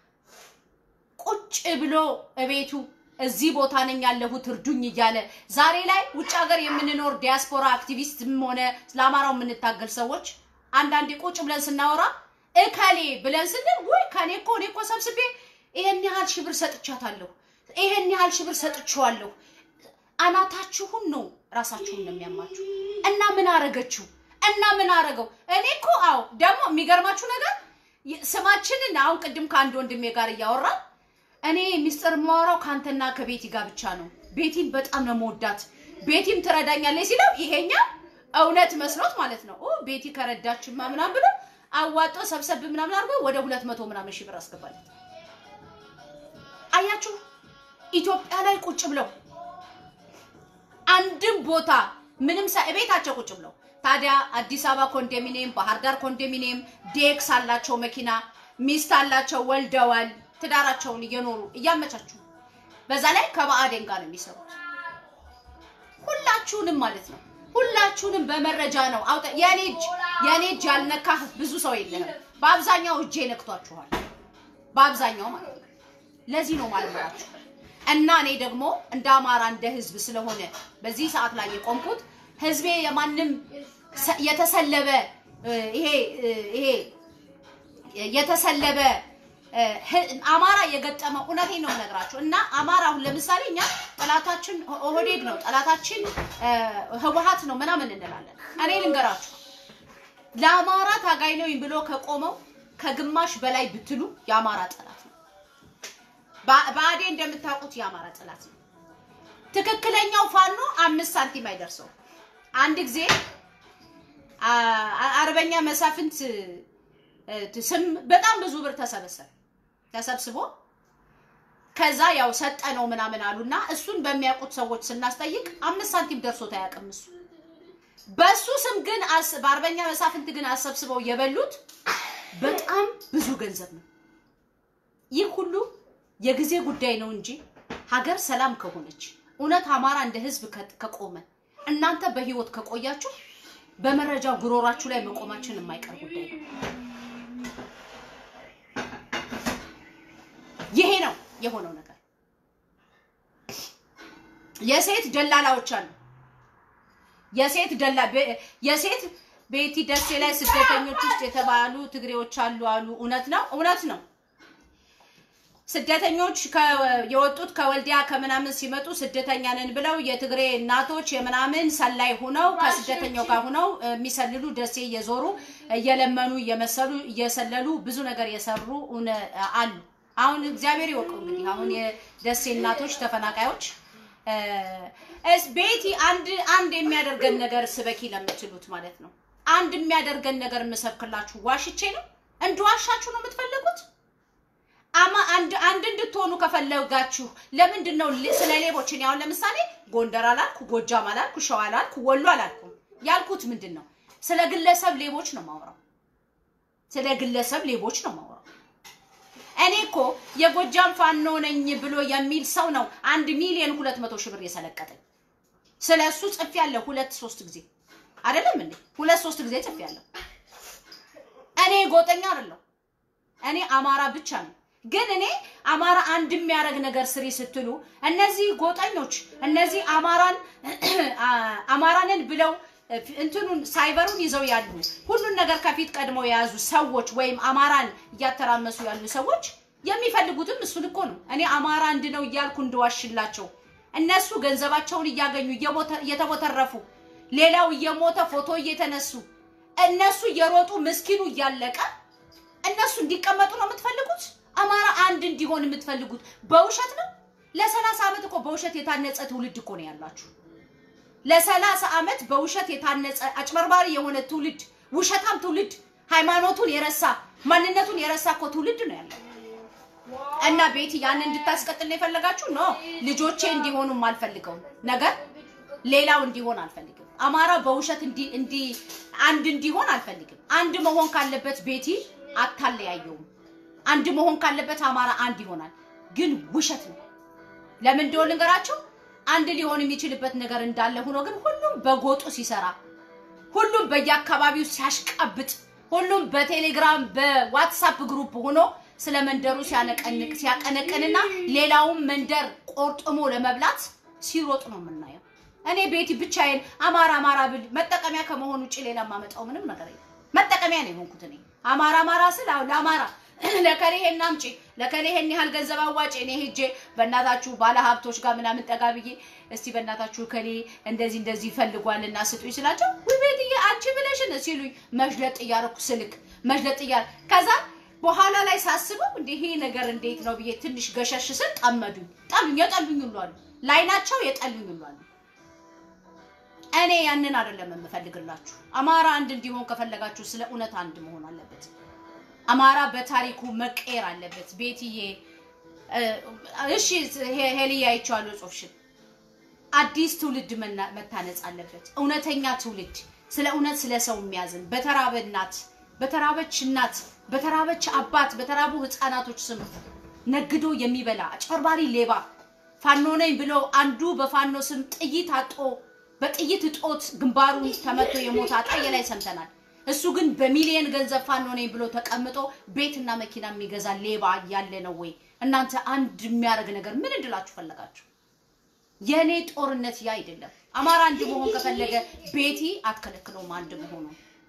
ቁጭ ብሎ እቤቱ እዚህ ቦታ ነኝ ያለሁት እርዱኝ እያለ ዛሬ ላይ ውጭ ሀገር የምንኖር ዲያስፖራ አክቲቪስትም ሆነ ለአማራው የምንታገል ሰዎች አንዳንዴ ቁጭ ብለን ስናወራ እከሌ ብለን ስንል ወይ ከኔ እኮ እኔ እኮ ሰብስቤ ይሄን ያህል ሺህ ብር ሰጥቻታለሁ፣ ይሄን ያህል ሺህ ብር ሰጥቼዋለሁ። አናታችሁን ነው ራሳችሁን ነው የሚያማችሁ። እና ምን አረገችው እና ምን አረገው? እኔ እኮ አዎ፣ ደግሞ የሚገርማችሁ ነገር ስማችንን አሁን ቅድም ከአንድ ወንድሜ ጋር እያወራ እኔ ሚስጥር የማወራው ከአንተና ከቤቲ ጋር ብቻ ነው፣ ቤቲን በጣም ነው መወዳት፣ ቤቲም ትረዳኛለች ሲለው ይሄኛ እውነት መስሎት ማለት ነው። ኦ ቤቲ ከረዳችማ ምናምን ብሎ አዋጦ ሰብሰብ ምናምን አድርጎ ወደ ሁለት መቶ ምናምን ሺህ ብር አስገባለት። አያችሁ ኢትዮጵያ ላይ ቁጭ ብለው አንድም ቦታ ምንም ቤታቸው ቁጭ ብለው ታዲያ አዲስ አበባ ኮንዶሚኒየም፣ ባህር ዳር ኮንዶሚኒየም ዴክስ አላቸው፣ መኪና ሚስት አላቸው፣ ወልደዋል፣ ትዳራቸውን እየኖሩ እያመቻቹ በዛ ላይ ከብአዴን ጋር ነው የሚሰሩት። ሁላችሁንም ማለት ነው ሁላችሁንም በመረጃ ነው አውጣ። የኔ እጅ የኔ እጅ ያልነካህ ብዙ ሰው የለህም። በአብዛኛው እጄ ነክቷችኋል። በአብዛኛው ማለት ነው። ለዚህ ነው ማልመራችሁ እና እኔ ደግሞ እንደ አማራ እንደ ህዝብ ስለሆነ በዚህ ሰዓት ላይ የቆምኩት ህዝቤ የማንም የተሰለበ ይሄ ይሄ የተሰለበ አማራ የገጠመው እውነቴን ነው የምነግራችሁ። እና አማራ አሁን ለምሳሌ እኛ ጠላታችን ኦህዴድ ነው፣ ጠላታችን ህወሀት ነው ምናምን እንላለን። እኔ ልንገራችሁ ለአማራ ታጋይ ነኝ ብሎ ከቆመው ከግማሽ በላይ ብትሉ የአማራ ጠላት ነው። ብአዴን እንደምታውቁት የአማራ ጠላት ነው። ትክክለኛው ፋኖ አምስት ሳንቲም አይደርሰው። አንድ ጊዜ አርበኛ መሳፍንት ስም በጣም ብዙ ብር ተሰበሰበ። ተሰብስቦ ከዛ ያው ሰጠ ነው ምናምን አሉና እሱን በሚያውቁት ሰዎች ስናስጠይቅ አምስት ሳንቲም ደርሶት አያውቅም እሱ። በሱ ስም ግን አስ- በአርበኛ መሳፍንት ግን አሰብስበው የበሉት በጣም ብዙ ገንዘብ ነው። ይህ ሁሉ የጊዜ ጉዳይ ነው እንጂ ሀገር ሰላም ከሆነች እውነት አማራ እንደ ህዝብ ከ- ከቆመ እናንተ በህይወት ከቆያችሁ በመረጃው ጉሮሯችሁ ላይ መቆማችን የማይቀር ጉዳይ ነው። ይሄ ነው የሆነው ነገር። የሴት ደላላዎች አሉ። የሴት ደላ ቤ- የሴት ቤቲ ደሴ ላይ ስደተኞች ውስጥ የተባሉ ትግሬዎች አሉ አሉ። እውነት ነው፣ እውነት ነው። ስደተኞች ከ- የወጡት ከወልዲያ ከምናምን ሲመጡ ስደተኛ ነን ብለው የትግሬ እናቶች የምናምን ሰላይ ሁነው ከስደተኛው ጋር ሁነው የሚሰልሉ ደሴ እየዞሩ እየለመኑ እየመሰሉ እየሰለሉ ብዙ ነገር የሰሩ እውነ- አሉ። አሁን እግዚአብሔር ይወቀው እንግዲህ አሁን የደሴ እናቶች ተፈናቃዮች እ፣ እስ ቤቲ አንድ አንድ የሚያደርገን ነገር ስበኪ ለምትሉት ማለት ነው። አንድ የሚያደርገን ነገር የምሰብክላችሁ ዋሽቼ ነው። እንድዋሻችሁ ነው የምትፈልጉት? አማ አንድ አንድ እንድትሆኑ ከፈለጋችሁ ለምንድን ነው ል- ስለ ሌቦች እኔ አሁን ለምሳሌ ጎንደር አላልኩ፣ ጎጃም አላልኩ፣ ሸዋ አላልኩ፣ ወሎ አላልኩም። ያልኩት ምንድን ነው? ስለ ግለሰብ ሌቦች ነው ማውራው። ስለ ግለሰብ ሌቦች ነው ማውራው። እኔ እኮ የጎጃም ፋኖ ነኝ ብሎ የሚል ሰው ነው አንድ ሚሊዮን ሁለት መቶ ሺህ ብር የሰለቀጠኝ። ስለ እሱ ጽፌያለሁ ሁለት ሶስት ጊዜ አይደለም እንዴ? ሁለት ሶስት ጊዜ ጽፌያለሁ። እኔ ጎጠኛ አይደለሁ። እኔ አማራ ብቻ ነው። ግን እኔ አማራ አንድ የሚያደርግ ነገር ስሪ ስትሉ እነዚህ ጎጠኞች እነዚህ አማራን አማራንን ብለው እንትኑን ሳይበሩን ይዘው ያሉ ሁሉን ነገር ከፊት ቀድመው የያዙ ሰዎች ወይም አማራን እያተራመሱ ያሉ ሰዎች የሚፈልጉትም እሱን እኮ ነው። እኔ አማራ አንድ ነው እያልኩ እንድዋሽላቸው እነሱ ገንዘባቸውን እያገኙ እየሞተ- እየተቦተረፉ ሌላው እየሞተ ፎቶ እየተነሱ እነሱ እየሮጡ ምስኪኑ እያለቀ እነሱ እንዲቀመጡ ነው የምትፈልጉት? አማራ አንድ እንዲሆን የምትፈልጉት በውሸት ነው? ለሰላሳ ዓመት እኮ በውሸት የታነጸ ትውልድ እኮ ነው ያላችሁ። ለሰላሳ ዓመት በውሸት የታነጸ አጭበርባሪ የሆነ ትውልድ፣ ውሸታም ትውልድ፣ ሃይማኖቱን የረሳ ማንነቱን የረሳ እኮ ትውልድ ነው ያለው። እና ቤቲ ያን እንድታስቀጥል ነው የፈለጋችሁ? ኖ ልጆቼ እንዲሆኑ አልፈልገውም ነገር ሌላው እንዲሆን አልፈልግም። አማራ በውሸት እንዲ እንዲ አንድ እንዲሆን አልፈልግም። አንድ መሆን ካለበት ቤቲ አታለያየውም። አንድ መሆን ካለበት አማራ አንድ ይሆናል። ግን ውሸት ነው። ለምን እንደሆነ ልንገራቸው። አንድ ሊሆን የሚችልበት ነገር እንዳለ ሆኖ ግን ሁሉም በጎጡ ሲሰራ፣ ሁሉም በየአካባቢው ሲያሽቀብጥ፣ ሁሉም በቴሌግራም በዋትሳፕ ግሩፕ ሆኖ ስለ መንደሩ ሲያነቀንቅ ሲያቀነቅንና ሌላውን መንደር ቆርጥሞ ለመብላት ሲሮጥ ነው የምናየው። እኔ ቤቲ ብቻዬን አማራ አማራ ብል መጠቀሚያ ከመሆን ውጭ ሌላ የማመጣው ምንም ነገር የለም። መጠቀሚያ ነው የሆንኩት እኔ አማራ አማራ ስል አሁን ለአማራ ለከሌ ይሄን አምጪ ለከሌ ይሄን ያህል ገንዘብ አዋጭ እኔ ሄጄ በእናታችሁ ባለ ሀብቶች ጋር ምናምን ጠጋ ብዬ እስቲ በእናታችሁ ከሌ እንደዚህ እንደዚህ ይፈልጓልና ስጡኝ ስላቸው ውይ ቤትዬ አንቺ ብለሽን ሲሉኝ መሽለጥ እያደረኩ ስልክ መሽለጥ እያረ ከዛ በኋላ ላይ ሳስበው እንደ ይሄ ነገር እንዴት ነው ብዬ ትንሽ ገሸሽ ስል ጠመዱኝ። ጠሉኝ፣ የጠሉኝ ሁሉ አሉ። ላይናቸው የጠሉኝ ሁሉ አሉ። እኔ ያንን አይደለም የምፈልግላችሁ። አማራ አንድ እንዲሆን ከፈለጋችሁ ስለ እውነት አንድ መሆን አለበት። አማራ በታሪኩ መቀየር አለበት። ቤትዬ እ፣ እሺ ሄ- ሄልዬ አይቼዋለሁ ጽሑፍሽን። አዲስ ትውልድ መና- መታነጽ አለበት። እውነተኛ ትውልድ ስለ እውነት ስለ ሰው የሚያዝን በተራበ እናት በተራበች እናት በተራበች አባት በተራቡ ህፃናቶች ስም ነግዶ የሚበላ አጭበርባሪ ሌባ ፋኖ ነኝ ብሎ አንዱ በፋኖ ስም ጥይት አጦ በጥይት እጦት ግንባሩን ተመቶ የሞተ አጣየ ላይ ሰምተናል። እሱ ግን በሚሊየን ገንዘብ ፋኖ ነኝ ብሎ ተቀምጦ ቤትና መኪና የሚገዛ ሌባ ያለ ነው ወይ? እናንተ አንድ የሚያደርግ ነገር ምን እንድላችሁ ፈለጋችሁ? የእኔ ጦርነት ያ አይደለም። አማራ አንድ መሆን ከፈለገ ቤቲ አትከለክለውም አንድ መሆኑ።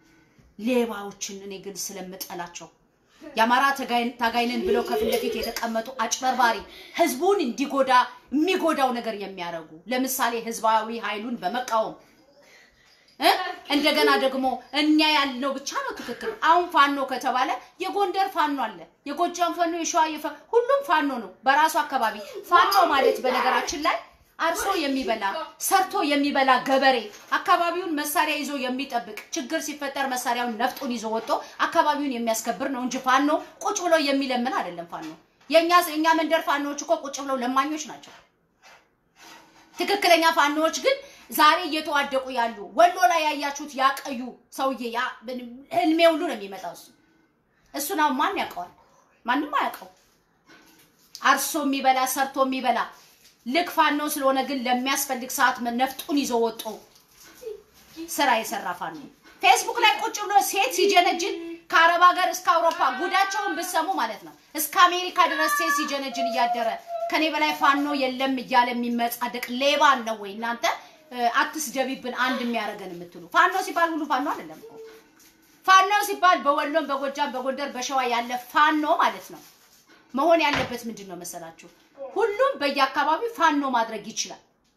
ሌባዎችን እኔ ግን ስለምጠላቸው የአማራ ተጋይ- ታጋይነን ብለው ከፊት ለፊት የተቀመጡ አጭበርባሪ ህዝቡን እንዲጎዳ የሚጎዳው ነገር የሚያደርጉ ለምሳሌ ህዝባዊ ኃይሉን በመቃወም እ? እንደገና ደግሞ እኛ ያልነው ብቻ ነው ትክክል። አሁን ፋኖ ከተባለ የጎንደር ፋኖ አለ፣ የጎጃም ፋኖ፣ የሸዋ የፈ- ሁሉም ፋኖ ነው በራሱ አካባቢ። ፋኖ ማለት በነገራችን ላይ አርሶ የሚበላ ሰርቶ የሚበላ ገበሬ አካባቢውን መሳሪያ ይዞ የሚጠብቅ ችግር ሲፈጠር መሳሪያውን ነፍጡን ይዞ ወጥቶ አካባቢውን የሚያስከብር ነው እንጂ ፋኖ ቁጭ ብሎ የሚለምን አይደለም። ፋኖ የኛ የኛ መንደር ፋኖዎች እኮ ቁጭ ብለው ለማኞች ናቸው። ትክክለኛ ፋኖዎች ግን ዛሬ እየተዋደቁ ያሉ ወሎ ላይ ያያችሁት ያቀዩ ሰውዬ ያ ህልሜ ሁሉ ነው የሚመጣው እሱ እሱን አሁን ማን ያውቀዋል? ማንም አያውቀው። አርሶ የሚበላ ሰርቶ የሚበላ ልክ ፋኖ ስለሆነ ግን ለሚያስፈልግ ሰዓት ነፍጡን ይዞ ወጦ ስራ የሰራ ፋኖ ፌስቡክ ላይ ቁጭ ብሎ ሴት ሲጀነጅን ከአረብ ሀገር እስከ አውሮፓ ጉዳቸውን ብሰሙ ማለት ነው እስከ አሜሪካ ድረስ ሴት ሲጀነጅን እያደረ ከኔ በላይ ፋኖ የለም እያለ የሚመጻደቅ ሌባን ነው ወይ እናንተ አትስደቢብን አንድ የሚያደርገን የምትሉ ፋኖ ሲባል ሁሉ ፋኖ አይደለም እኮ ፋኖ ሲባል በወሎም በጎጃም በጎንደር በሸዋ ያለ ፋኖ ማለት ነው መሆን ያለበት ምንድን ነው መሰላችሁ ሁሉም በየአካባቢው ፋኖ ማድረግ ይችላል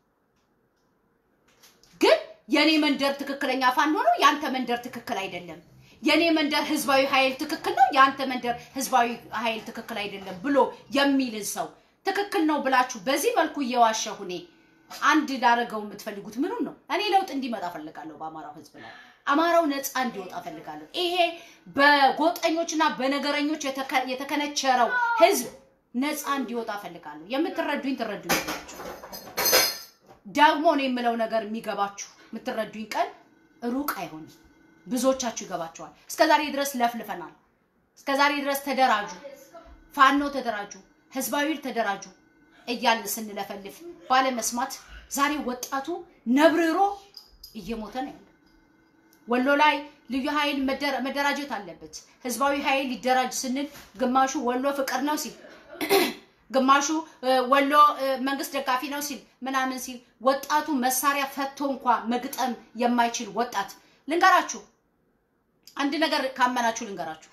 ግን የኔ መንደር ትክክለኛ ፋኖ ነው ያንተ መንደር ትክክል አይደለም የኔ መንደር ህዝባዊ ኃይል ትክክል ነው የአንተ መንደር ህዝባዊ ኃይል ትክክል አይደለም ብሎ የሚልን ሰው ትክክል ነው ብላችሁ በዚህ መልኩ እየዋሸሁ እኔ አንድ ላደረገው የምትፈልጉት ምኑን ነው? እኔ ለውጥ እንዲመጣ ፈልጋለሁ በአማራው ህዝብ ላይ አማራው ነፃ እንዲወጣ ፈልጋለሁ። ይሄ በጎጠኞችና በነገረኞች የተከነቸረው ህዝብ ነፃ እንዲወጣ ፈልጋለሁ። የምትረዱኝ ትረዱኝ ናችሁ። ደግሞ ነው የምለው ነገር የሚገባችሁ የምትረዱኝ ቀን ሩቅ አይሆንም። ብዙዎቻችሁ ይገባችኋል። እስከዛሬ ድረስ ለፍልፈናል። እስከዛሬ ድረስ ተደራጁ፣ ፋኖ ተደራጁ፣ ህዝባዊ ተደራጁ እያልን ስንለፈልፍ ባለመስማት ዛሬ ወጣቱ ነብርሮ እየሞተ ነው ያለው። ወሎ ላይ ልዩ ኃይል መደራጀት አለበት፣ ህዝባዊ ኃይል ሊደራጅ ስንል ግማሹ ወሎ ፍቅር ነው ሲል፣ ግማሹ ወሎ መንግስት ደጋፊ ነው ሲል ምናምን ሲል ወጣቱ መሳሪያ ፈቶ እንኳ መግጠም የማይችል ወጣት ልንገራችሁ፣ አንድ ነገር ካመናችሁ ልንገራችሁ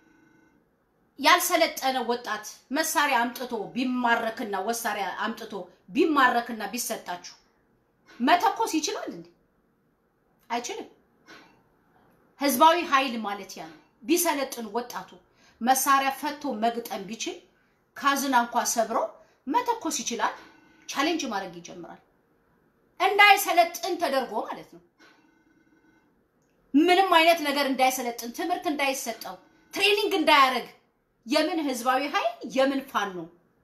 ያልሰለጠነ ወጣት መሳሪያ አምጥቶ ቢማረክና ወሳሪያ አምጥቶ ቢማረክና ቢሰጣችሁ መተኮስ ይችላል እንዴ? አይችልም። ህዝባዊ ኃይል ማለት ያ ነው። ቢሰለጥን ወጣቱ መሳሪያ ፈቶ መግጠም ቢችል ካዝና እንኳ ሰብሮ መተኮስ ይችላል። ቻሌንጅ ማድረግ ይጀምራል። እንዳይሰለጥን ተደርጎ ማለት ነው። ምንም አይነት ነገር እንዳይሰለጥን፣ ትምህርት እንዳይሰጠው፣ ትሬኒንግ እንዳያደርግ የምን ህዝባዊ ኃይል የምን ፋኖ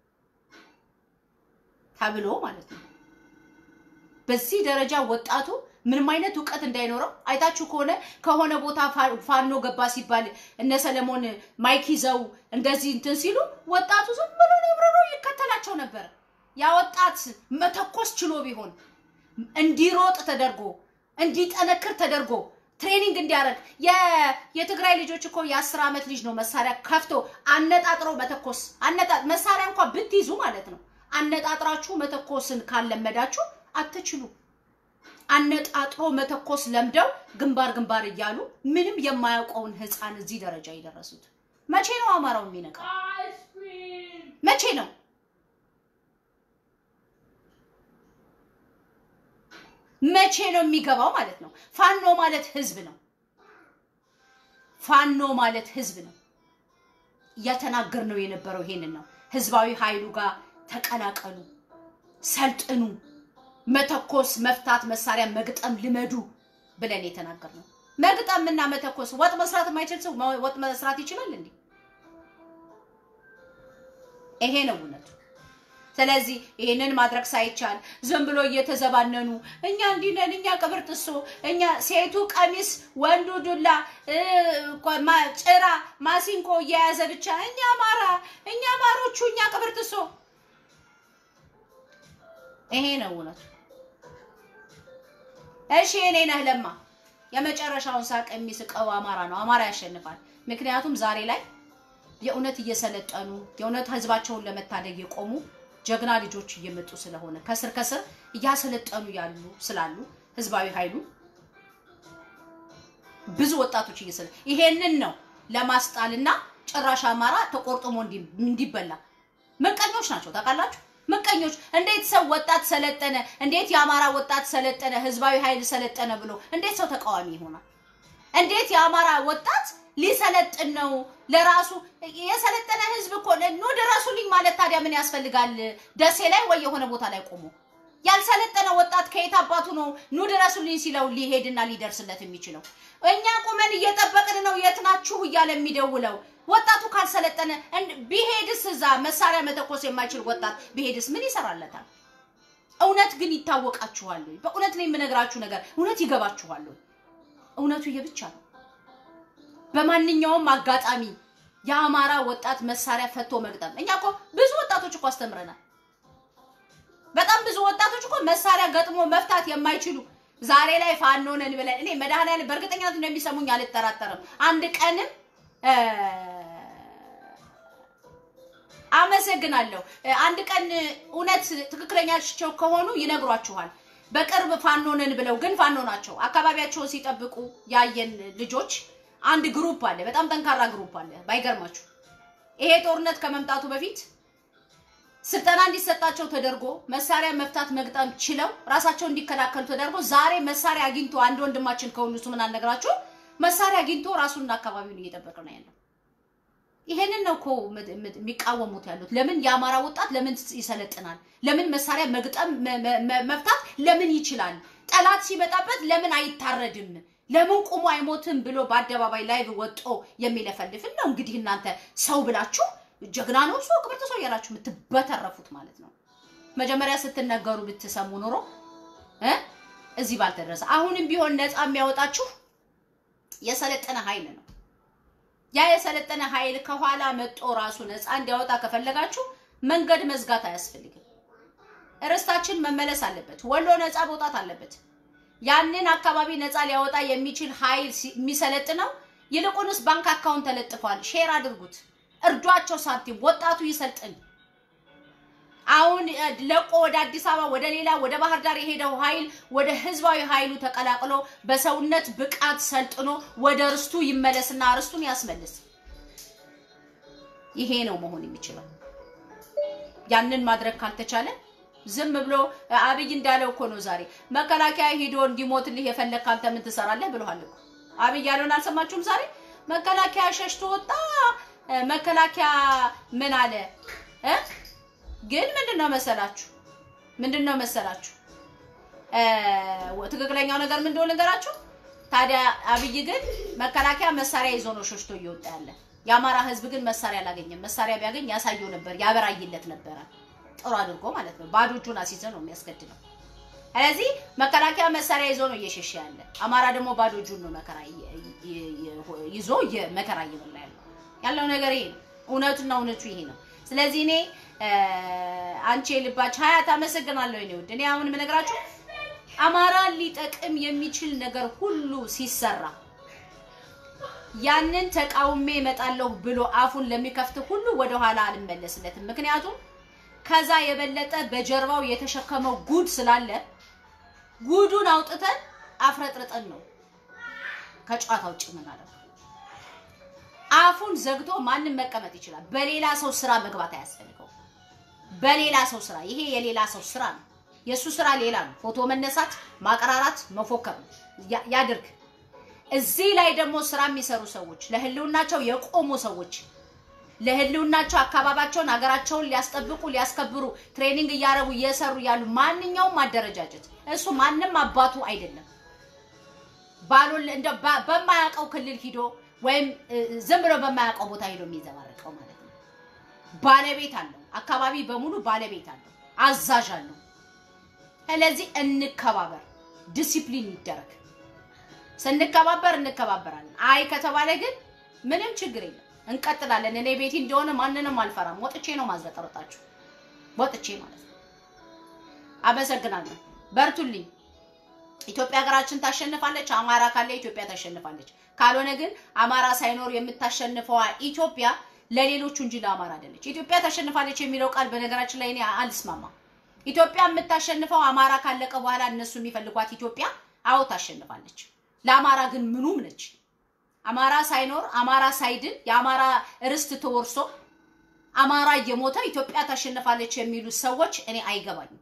ተብሎ ማለት ነው። በዚህ ደረጃ ወጣቱ ምንም አይነት እውቀት እንዳይኖረው አይታችሁ ከሆነ ከሆነ ቦታ ፋኖ ገባ ሲባል እነ ሰለሞን ማይክ ይዘው እንደዚህ እንትን ሲሉ ወጣቱ ዝም ብሎ ነብረሮ ይከተላቸው ነበር። ያ ወጣት መተኮስ ችሎ ቢሆን እንዲሮጥ ተደርጎ እንዲጠነክር ተደርጎ ትሬኒንግ እንዲያደርግ የትግራይ ልጆች እኮ የአስር ዓመት ልጅ ነው መሳሪያ ከፍቶ አነጣጥሮ መተኮስ አነጣ መሳሪያ እንኳ ብትይዙ ማለት ነው አነጣጥራችሁ መተኮስን ካለመዳችሁ አትችሉ። አነጣጥሮ መተኮስ ለምደው ግንባር ግንባር እያሉ ምንም የማያውቀውን ህፃን እዚህ ደረጃ የደረሱት መቼ ነው አማራው የሚነቃው? መቼ ነው? መቼ ነው የሚገባው ማለት ነው። ፋኖ ማለት ህዝብ ነው። ፋኖ ማለት ህዝብ ነው። እያተናገር ነው የነበረው ይሄንን ነው። ህዝባዊ ኃይሉ ጋር ተቀላቀሉ፣ ሰልጥኑ፣ መተኮስ፣ መፍታት፣ መሳሪያ መግጠም ልመዱ ብለን የተናገር ነው። መግጠም እና መተኮስ ወጥ መስራት የማይችል ሰው ወጥ መስራት ይችላል እንዴ? ይሄ ነው እውነቱ። ስለዚህ ይህንን ማድረግ ሳይቻል ዝም ብሎ እየተዘባነኑ እኛ እንዲህ ነን፣ እኛ ቅብር ጥሶ፣ እኛ ሴቱ ቀሚስ፣ ወንዱ ዱላ፣ ጭራ፣ ማሲንቆ እየያዘ ብቻ እኛ አማራ፣ እኛ አማሮቹ፣ እኛ ቅብር ጥሶ። ይሄ ነው እውነቱ። እሺ እኔ ነህ ለማ የመጨረሻውን ሳቅ የሚስቀው አማራ ነው። አማራ ያሸንፋል። ምክንያቱም ዛሬ ላይ የእውነት እየሰለጠኑ የእውነት ህዝባቸውን ለመታደግ የቆሙ ጀግና ልጆች እየመጡ ስለሆነ ከስር ከስር እያሰለጠኑ ያሉ ስላሉ ህዝባዊ ኃይሉ ብዙ ወጣቶች እየሰለ ይሄንን ነው ለማስጣልና ጭራሽ አማራ ተቆርጥሞ እንዲበላ ምቀኞች ናቸው። ታውቃላችሁ? ምቀኞች እንዴት ሰው ወጣት ሰለጠነ፣ እንዴት የአማራ ወጣት ሰለጠነ፣ ህዝባዊ ኃይል ሰለጠነ ብሎ እንዴት ሰው ተቃዋሚ ይሆናል? እንዴት የአማራ ወጣት ሊሰለጥን ነው ለራሱ የሰለጠነ ህዝብ እኮ ኑ ድረሱልኝ ማለት ታዲያ ምን ያስፈልጋል? ደሴ ላይ ወይ የሆነ ቦታ ላይ ቆሞ ያልሰለጠነ ወጣት ከየት አባቱ ነው ኑ ድረሱልኝ ሲለው ሊሄድና ሊደርስለት የሚችለው? እኛ ቁመን እየጠበቅን ነው የት ናችሁ እያለ የሚደውለው ወጣቱ ካልሰለጠነ እንድ- ቢሄድስ እዛ መሳሪያ መተኮስ የማይችል ወጣት ቢሄድስ ምን ይሰራለታል? እውነት ግን ይታወቃችኋል ወይ? በእውነት ነው የምነግራችሁ ነገር እውነት ይገባችኋል ወይ? እውነቱ ይሄ ብቻ ነው። በማንኛውም አጋጣሚ የአማራ ወጣት መሳሪያ ፈቶ መግጠም። እኛ እኮ ብዙ ወጣቶች እኮ አስተምረናል። በጣም ብዙ ወጣቶች እኮ መሳሪያ ገጥሞ መፍታት የማይችሉ ዛሬ ላይ ፋኖ ነን ብለን እኔ መድኃኒዓለም በእርግጠኝነት እንደሚሰሙኝ አልጠራጠርም። አንድ ቀንም እ፣ አመሰግናለሁ። እ፣ አንድ ቀን እውነት ትክክለኛቸው ከሆኑ ይነግሯችኋል። በቅርብ ፋኖ ነን ብለው ግን ፋኖ ናቸው። አካባቢያቸውን ሲጠብቁ ያየን ልጆች አንድ ግሩፕ አለ፣ በጣም ጠንካራ ግሩፕ አለ። ባይገርማችሁ ይሄ ጦርነት ከመምጣቱ በፊት ስልጠና እንዲሰጣቸው ተደርጎ መሳሪያ መፍታት መግጠም ችለው ራሳቸው እንዲከላከሉ ተደርጎ ዛሬ መሳሪያ አግኝቶ አንድ ወንድማችን ከሁሉ እሱ ምን አልነግራችሁ መሳሪያ አግኝቶ ራሱንና አካባቢውን እየጠበቀ ነው ያለው። ይሄንን ነው እኮ ምድ- ምድ- የሚቃወሙት ያሉት። ለምን የአማራ ወጣት ለምን ይሰለጥናል? ለምን መሳሪያ መግጠም መ- መ- መ- መፍታት ለምን ይችላል? ጠላት ሲመጣበት ለምን አይታረድም? ለምን ቁሞ አይሞትም ብሎ በአደባባይ ላይ ወጦ የሚለፈልፍን ነው እንግዲህ እናንተ ሰው ብላችሁ ጀግና ነው ሰው ክብርት ሰው እያላችሁ የምትበተረፉት ማለት ነው። መጀመሪያ ስትነገሩ ብትሰሙ ኖሮ እ እዚህ ባልተደረሰ። አሁንም ቢሆን ነፃ የሚያወጣችሁ የሰለጠነ ኃይል ነው። ያ የሰለጠነ ኃይል ከኋላ መጦ ራሱ ነፃ እንዲያወጣ ከፈለጋችሁ መንገድ መዝጋት አያስፈልግም። ርስታችን መመለስ አለበት። ወሎ ነፃ መውጣት አለበት። ያንን አካባቢ ነፃ ሊያወጣ የሚችል ኃይል ሲ- የሚሰለጥነው ይልቁንስ ባንክ አካውንት ተለጥፏል። ሼር አድርጉት፣ እርዷቸው፣ ሳንቲም ወጣቱ ይሰልጥን። አሁን እ፣ ለቆ ወደ አዲስ አበባ ወደ ሌላ ወደ ባህር ዳር የሄደው ኃይል ወደ ህዝባዊ ኃይሉ ተቀላቅሎ በሰውነት ብቃት ሰልጥኖ ወደ ርስቱ ይመለስና ርስቱን ያስመልስ። ይሄ ነው መሆን የሚችለው። ያንን ማድረግ ካልተቻለ ዝም ብሎ እ፣ አብይ እንዳለው እኮ ነው ዛሬ መከላከያ ሂዶ እንዲሞትልህ የፈለግ ካንተ ምን ትሰራለህ ብለዋል እኮ አብይ ያለውን አልሰማችሁም? ዛሬ መከላከያ ሸሽቶ ወጣ። እ፣ መከላከያ ምን አለ እ? ግን ምንድን ነው መሰላችሁ ምንድን ነው መሰላችሁ እ፣ ትክክለኛው ነገር ምን እንደሆነ ነገራችሁ። ታዲያ አብይ ግን መከላከያ መሳሪያ ይዞ ነው ሸሽቶ እየወጣ ያለ። የአማራ ህዝብ ግን መሳሪያ አላገኘም። መሳሪያ ቢያገኝ ያሳየው ነበር፣ ያበራይለት ነበረ። ጥሩ አድርጎ ማለት ነው። ባዶ እጁን አስይዘ ነው የሚያስገድለው። ስለዚህ መከላከያ መሳሪያ ይዞ ነው እየሸሸ ያለ። አማራ ደግሞ ባዶ እጁን ነው መከራ ይ- ይ- ይ- ይዞ የ- መከራ እየበላ ያለው ያለው ነገር ይሄ ነው። እውነቱና እውነቱ ይሄ ነው። ስለዚህ እኔ እ፣ አንቺ የልባች ሀያት አመሰግናለሁ። እኔ ውድ እኔ አሁን የምነግራችሁ አማራን ሊጠቅም የሚችል ነገር ሁሉ ሲሰራ ያንን ተቃውሜ እመጣለሁ ብሎ አፉን ለሚከፍት ሁሉ ወደኋላ አልመለስለትም። ምክንያቱም ከዛ የበለጠ በጀርባው የተሸከመው ጉድ ስላለ ጉዱን አውጥተን አፍረጥርጠን ነው ከጨዋታ ውጭ የምናደርገው። አፉን ዘግቶ ማንም መቀመጥ ይችላል። በሌላ ሰው ስራ መግባት አያስፈልገው። በሌላ ሰው ስራ ይሄ የሌላ ሰው ስራ ነው። የእሱ ስራ ሌላ ነው። ፎቶ መነሳት፣ ማቀራራት፣ መፎከር ነው። ያ- ያድርግ። እዚህ ላይ ደግሞ ስራ የሚሰሩ ሰዎች ለህልውናቸው የቆሙ ሰዎች ለህልውናቸው አካባቢያቸውን ሀገራቸውን ሊያስጠብቁ ሊያስከብሩ ትሬኒንግ እያደረጉ እየሰሩ ያሉ ማንኛውም ማደረጃጀት እሱ ማንም አባቱ አይደለም። ባሉን እንደ ባ- በማያውቀው ክልል ሂዶ ወይም እ፣ ዝም ብሎ በማያውቀው ቦታ ሂዶ የሚዘባረቀው ማለት ነው። ባለቤት አለው። አካባቢ በሙሉ ባለቤት አለው፣ አዛዥ አለው። ስለዚህ እንከባበር፣ ዲሲፕሊን ይደረግ። ስንከባበር እንከባበራለን። አይ ከተባለ ግን ምንም ችግር የለም እንቀጥላለን። እኔ ቤቲ እንደሆነ ማንንም አልፈራም። ወጥቼ ነው ማዝረጠረጣችሁ፣ ወጥቼ ማለት ነው። አመሰግናለሁ። በርቱልኝ። ኢትዮጵያ ሀገራችን ታሸንፋለች። አማራ ካለ ኢትዮጵያ ታሸንፋለች። ካልሆነ ግን አማራ ሳይኖር የምታሸንፈዋ ኢትዮጵያ ለሌሎቹ እንጂ ለአማራ አይደለች። ኢትዮጵያ ታሸንፋለች የሚለው ቃል በነገራችን ላይ እኔ አልስማማም። ኢትዮጵያ የምታሸንፈው አማራ ካለቀ በኋላ እነሱ የሚፈልጓት ኢትዮጵያ አዎ ታሸንፋለች። ለአማራ ግን ምኑም ነች። አማራ ሳይኖር አማራ ሳይድን የአማራ ርስት ተወርሶ አማራ እየሞተ ኢትዮጵያ ታሸንፋለች የሚሉ ሰዎች እኔ አይገባኝም።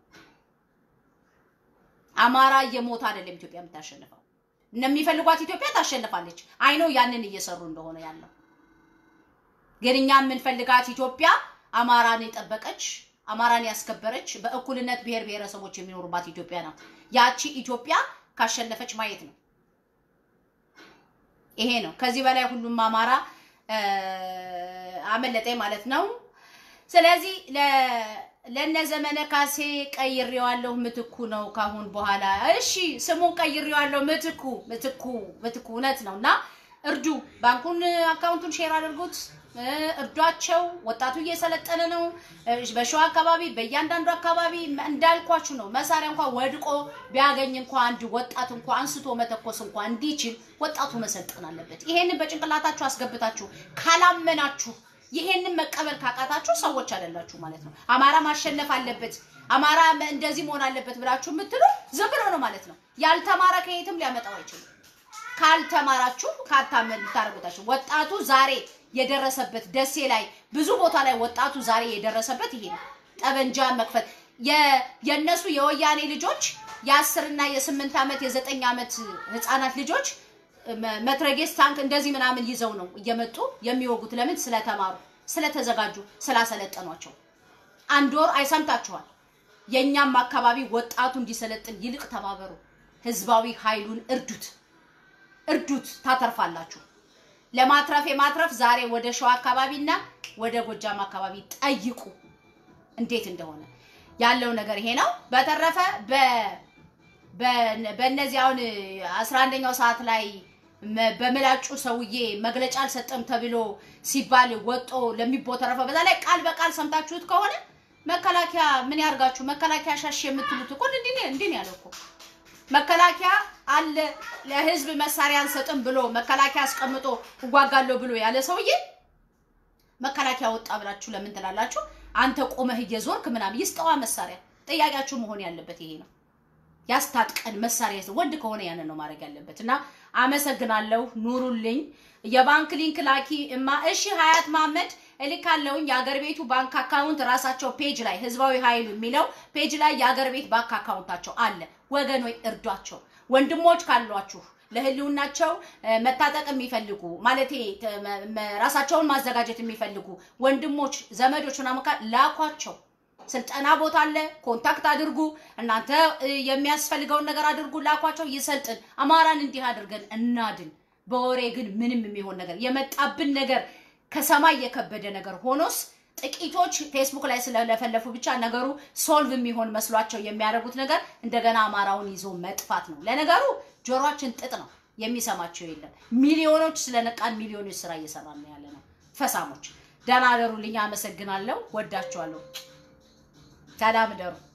አማራ እየሞተ አይደለም ኢትዮጵያ የምታሸንፈው። እነሚፈልጓት ኢትዮጵያ ታሸንፋለች። አይኖ ያንን እየሰሩ እንደሆነ ያለው ግን እኛ የምንፈልጋት ኢትዮጵያ አማራን የጠበቀች አማራን ያስከበረች በእኩልነት ብሔር ብሔረሰቦች የሚኖሩባት ኢትዮጵያ ናት። ያቺ ኢትዮጵያ ካሸነፈች ማየት ነው። ይሄ ነው። ከዚህ በላይ ሁሉም አማራ እ፣ አመለጠኝ ማለት ነው። ስለዚህ ለ- ለነ ዘመነ ካሴ ቀይሬዋለሁ፣ ምትኩ ነው ካሁን በኋላ። እሺ ስሙን ቀይሬዋለሁ፣ ምትኩ ምትኩ ምትኩ እውነት ነው እና እርዱ፣ ባንኩን አካውንቱን ሼር አድርጉት፣ እ፣ እርዷቸው። ወጣቱ እየሰለጠነ ነው። እ፣ በሸዋ አካባቢ በእያንዳንዱ አካባቢ እንዳልኳችሁ ነው። መሳሪያ እንኳን ወድቆ ቢያገኝ እንኳ አንድ ወጣት እንኳ አንስቶ መተኮስ እንኳ እንዲችል ወጣቱ መሰልጠን አለበት። ይሄንን በጭንቅላታችሁ አስገብታችሁ ካላመናችሁ ይሄንን መቀበል ካቃታችሁ ሰዎች አይደላችሁ ማለት ነው። አማራ ማሸነፍ አለበት፣ አማራ መ- እንደዚህ መሆን አለበት ብላችሁ የምትሉ ዝም ብሎ ነው ማለት ነው። ያልተማረ ከየትም ሊያመጣው አይችልም። ካልተማራችሁ ካታመን ታደርጉታችሁ። ወጣቱ ዛሬ የደረሰበት ደሴ ላይ ብዙ ቦታ ላይ ወጣቱ ዛሬ የደረሰበት ይሄ ነው። ጠበንጃ መክፈት የ- የእነሱ የወያኔ ልጆች የአስርና የስምንት ዓመት የዘጠኝ ዓመት ህፃናት ልጆች መ- መትረጌስ ታንክ እንደዚህ ምናምን ይዘው ነው እየመጡ የሚወጉት። ለምን? ስለተማሩ፣ ስለተዘጋጁ፣ ስላሰለጠኗቸው። አንድ ወር አይሰምታችኋል። የእኛም አካባቢ ወጣቱ እንዲሰለጥን ይልቅ ተባበሩ። ህዝባዊ ኃይሉን እርዱት፣ እርዱት፣ ታተርፋላችሁ። ለማትረፍ የማትረፍ ዛሬ ወደ ሸዋ አካባቢና ወደ ጎጃም አካባቢ ጠይቁ እንዴት እንደሆነ ያለው ነገር ይሄ ነው። በተረፈ በ በ- በእነዚህ አሁን አስራ አንደኛው ሰዓት ላይ መ- በምላጩ ሰውዬ መግለጫ አልሰጠም ተብሎ ሲባል ወጦ ለሚቦተረፈ በዛ ላይ ቃል በቃል ሰምታችሁት ከሆነ መከላከያ ምን ያርጋችሁ? መከላከያ ሻሽ የምትሉት እኮ እንዲህ ነው እንዲህ ነው ያለው እኮ መከላከያ አለ ለህዝብ መሳሪያ አንሰጥም ብሎ መከላከያ አስቀምጦ እዋጋለሁ ብሎ ያለ ሰውዬ መከላከያ ወጣ ብላችሁ ለምን ትላላችሁ? አንተ ቆመህ እየዞርክ ምናምን ይስጠዋ መሳሪያ። ጥያቄያችሁ መሆን ያለበት ይሄ ነው። ያስታጥቀን መሳሪያ ይስጥ። ወንድ ከሆነ ያንን ነው ማድረግ ያለበት። እና አመሰግናለሁ። ኑሩልኝ። የባንክ ሊንክ ላኪ እማ። እሺ ሀያት መሀመድ እልካለሁኝ። የአገር ቤቱ ባንክ አካውንት ራሳቸው ፔጅ ላይ ህዝባዊ ኃይሉ የሚለው ፔጅ ላይ የአገር ቤት ባንክ አካውንታቸው አለ። ወገኖች እርዷቸው። ወንድሞች ካሏችሁ ለህልውናቸው እ፣ መታጠቅ የሚፈልጉ ማለቴ ተ- መ- መ- ራሳቸውን ማዘጋጀት የሚፈልጉ ወንድሞች፣ ዘመዶች ምናምን ካል ላኳቸው። ስልጠና ቦታ አለ። ኮንታክት አድርጉ። እናንተ እ፣ የሚያስፈልገውን ነገር አድርጉ፣ ላኳቸው። ይሰልጥን። አማራን እንዲህ አድርገን እናድን። በወሬ ግን ምንም የሚሆን ነገር የመጣብን ነገር ከሰማይ የከበደ ነገር ሆኖስ ጥቂቶች ፌስቡክ ላይ ስለለፈለፉ ብቻ ነገሩ ሶልቭ የሚሆን መስሏቸው የሚያደርጉት ነገር እንደገና አማራውን ይዞ መጥፋት ነው። ለነገሩ ጆሮአችን ጥጥ ነው፣ የሚሰማቸው የለም። ሚሊዮኖች ስለነቃን ሚሊዮኖች ስራ እየሰራን ነው ያለ ነው። ፈሳሞች ደህና አደሩልኝ። አመሰግናለሁ። ወዳችኋለሁ። ሰላም እደሩ።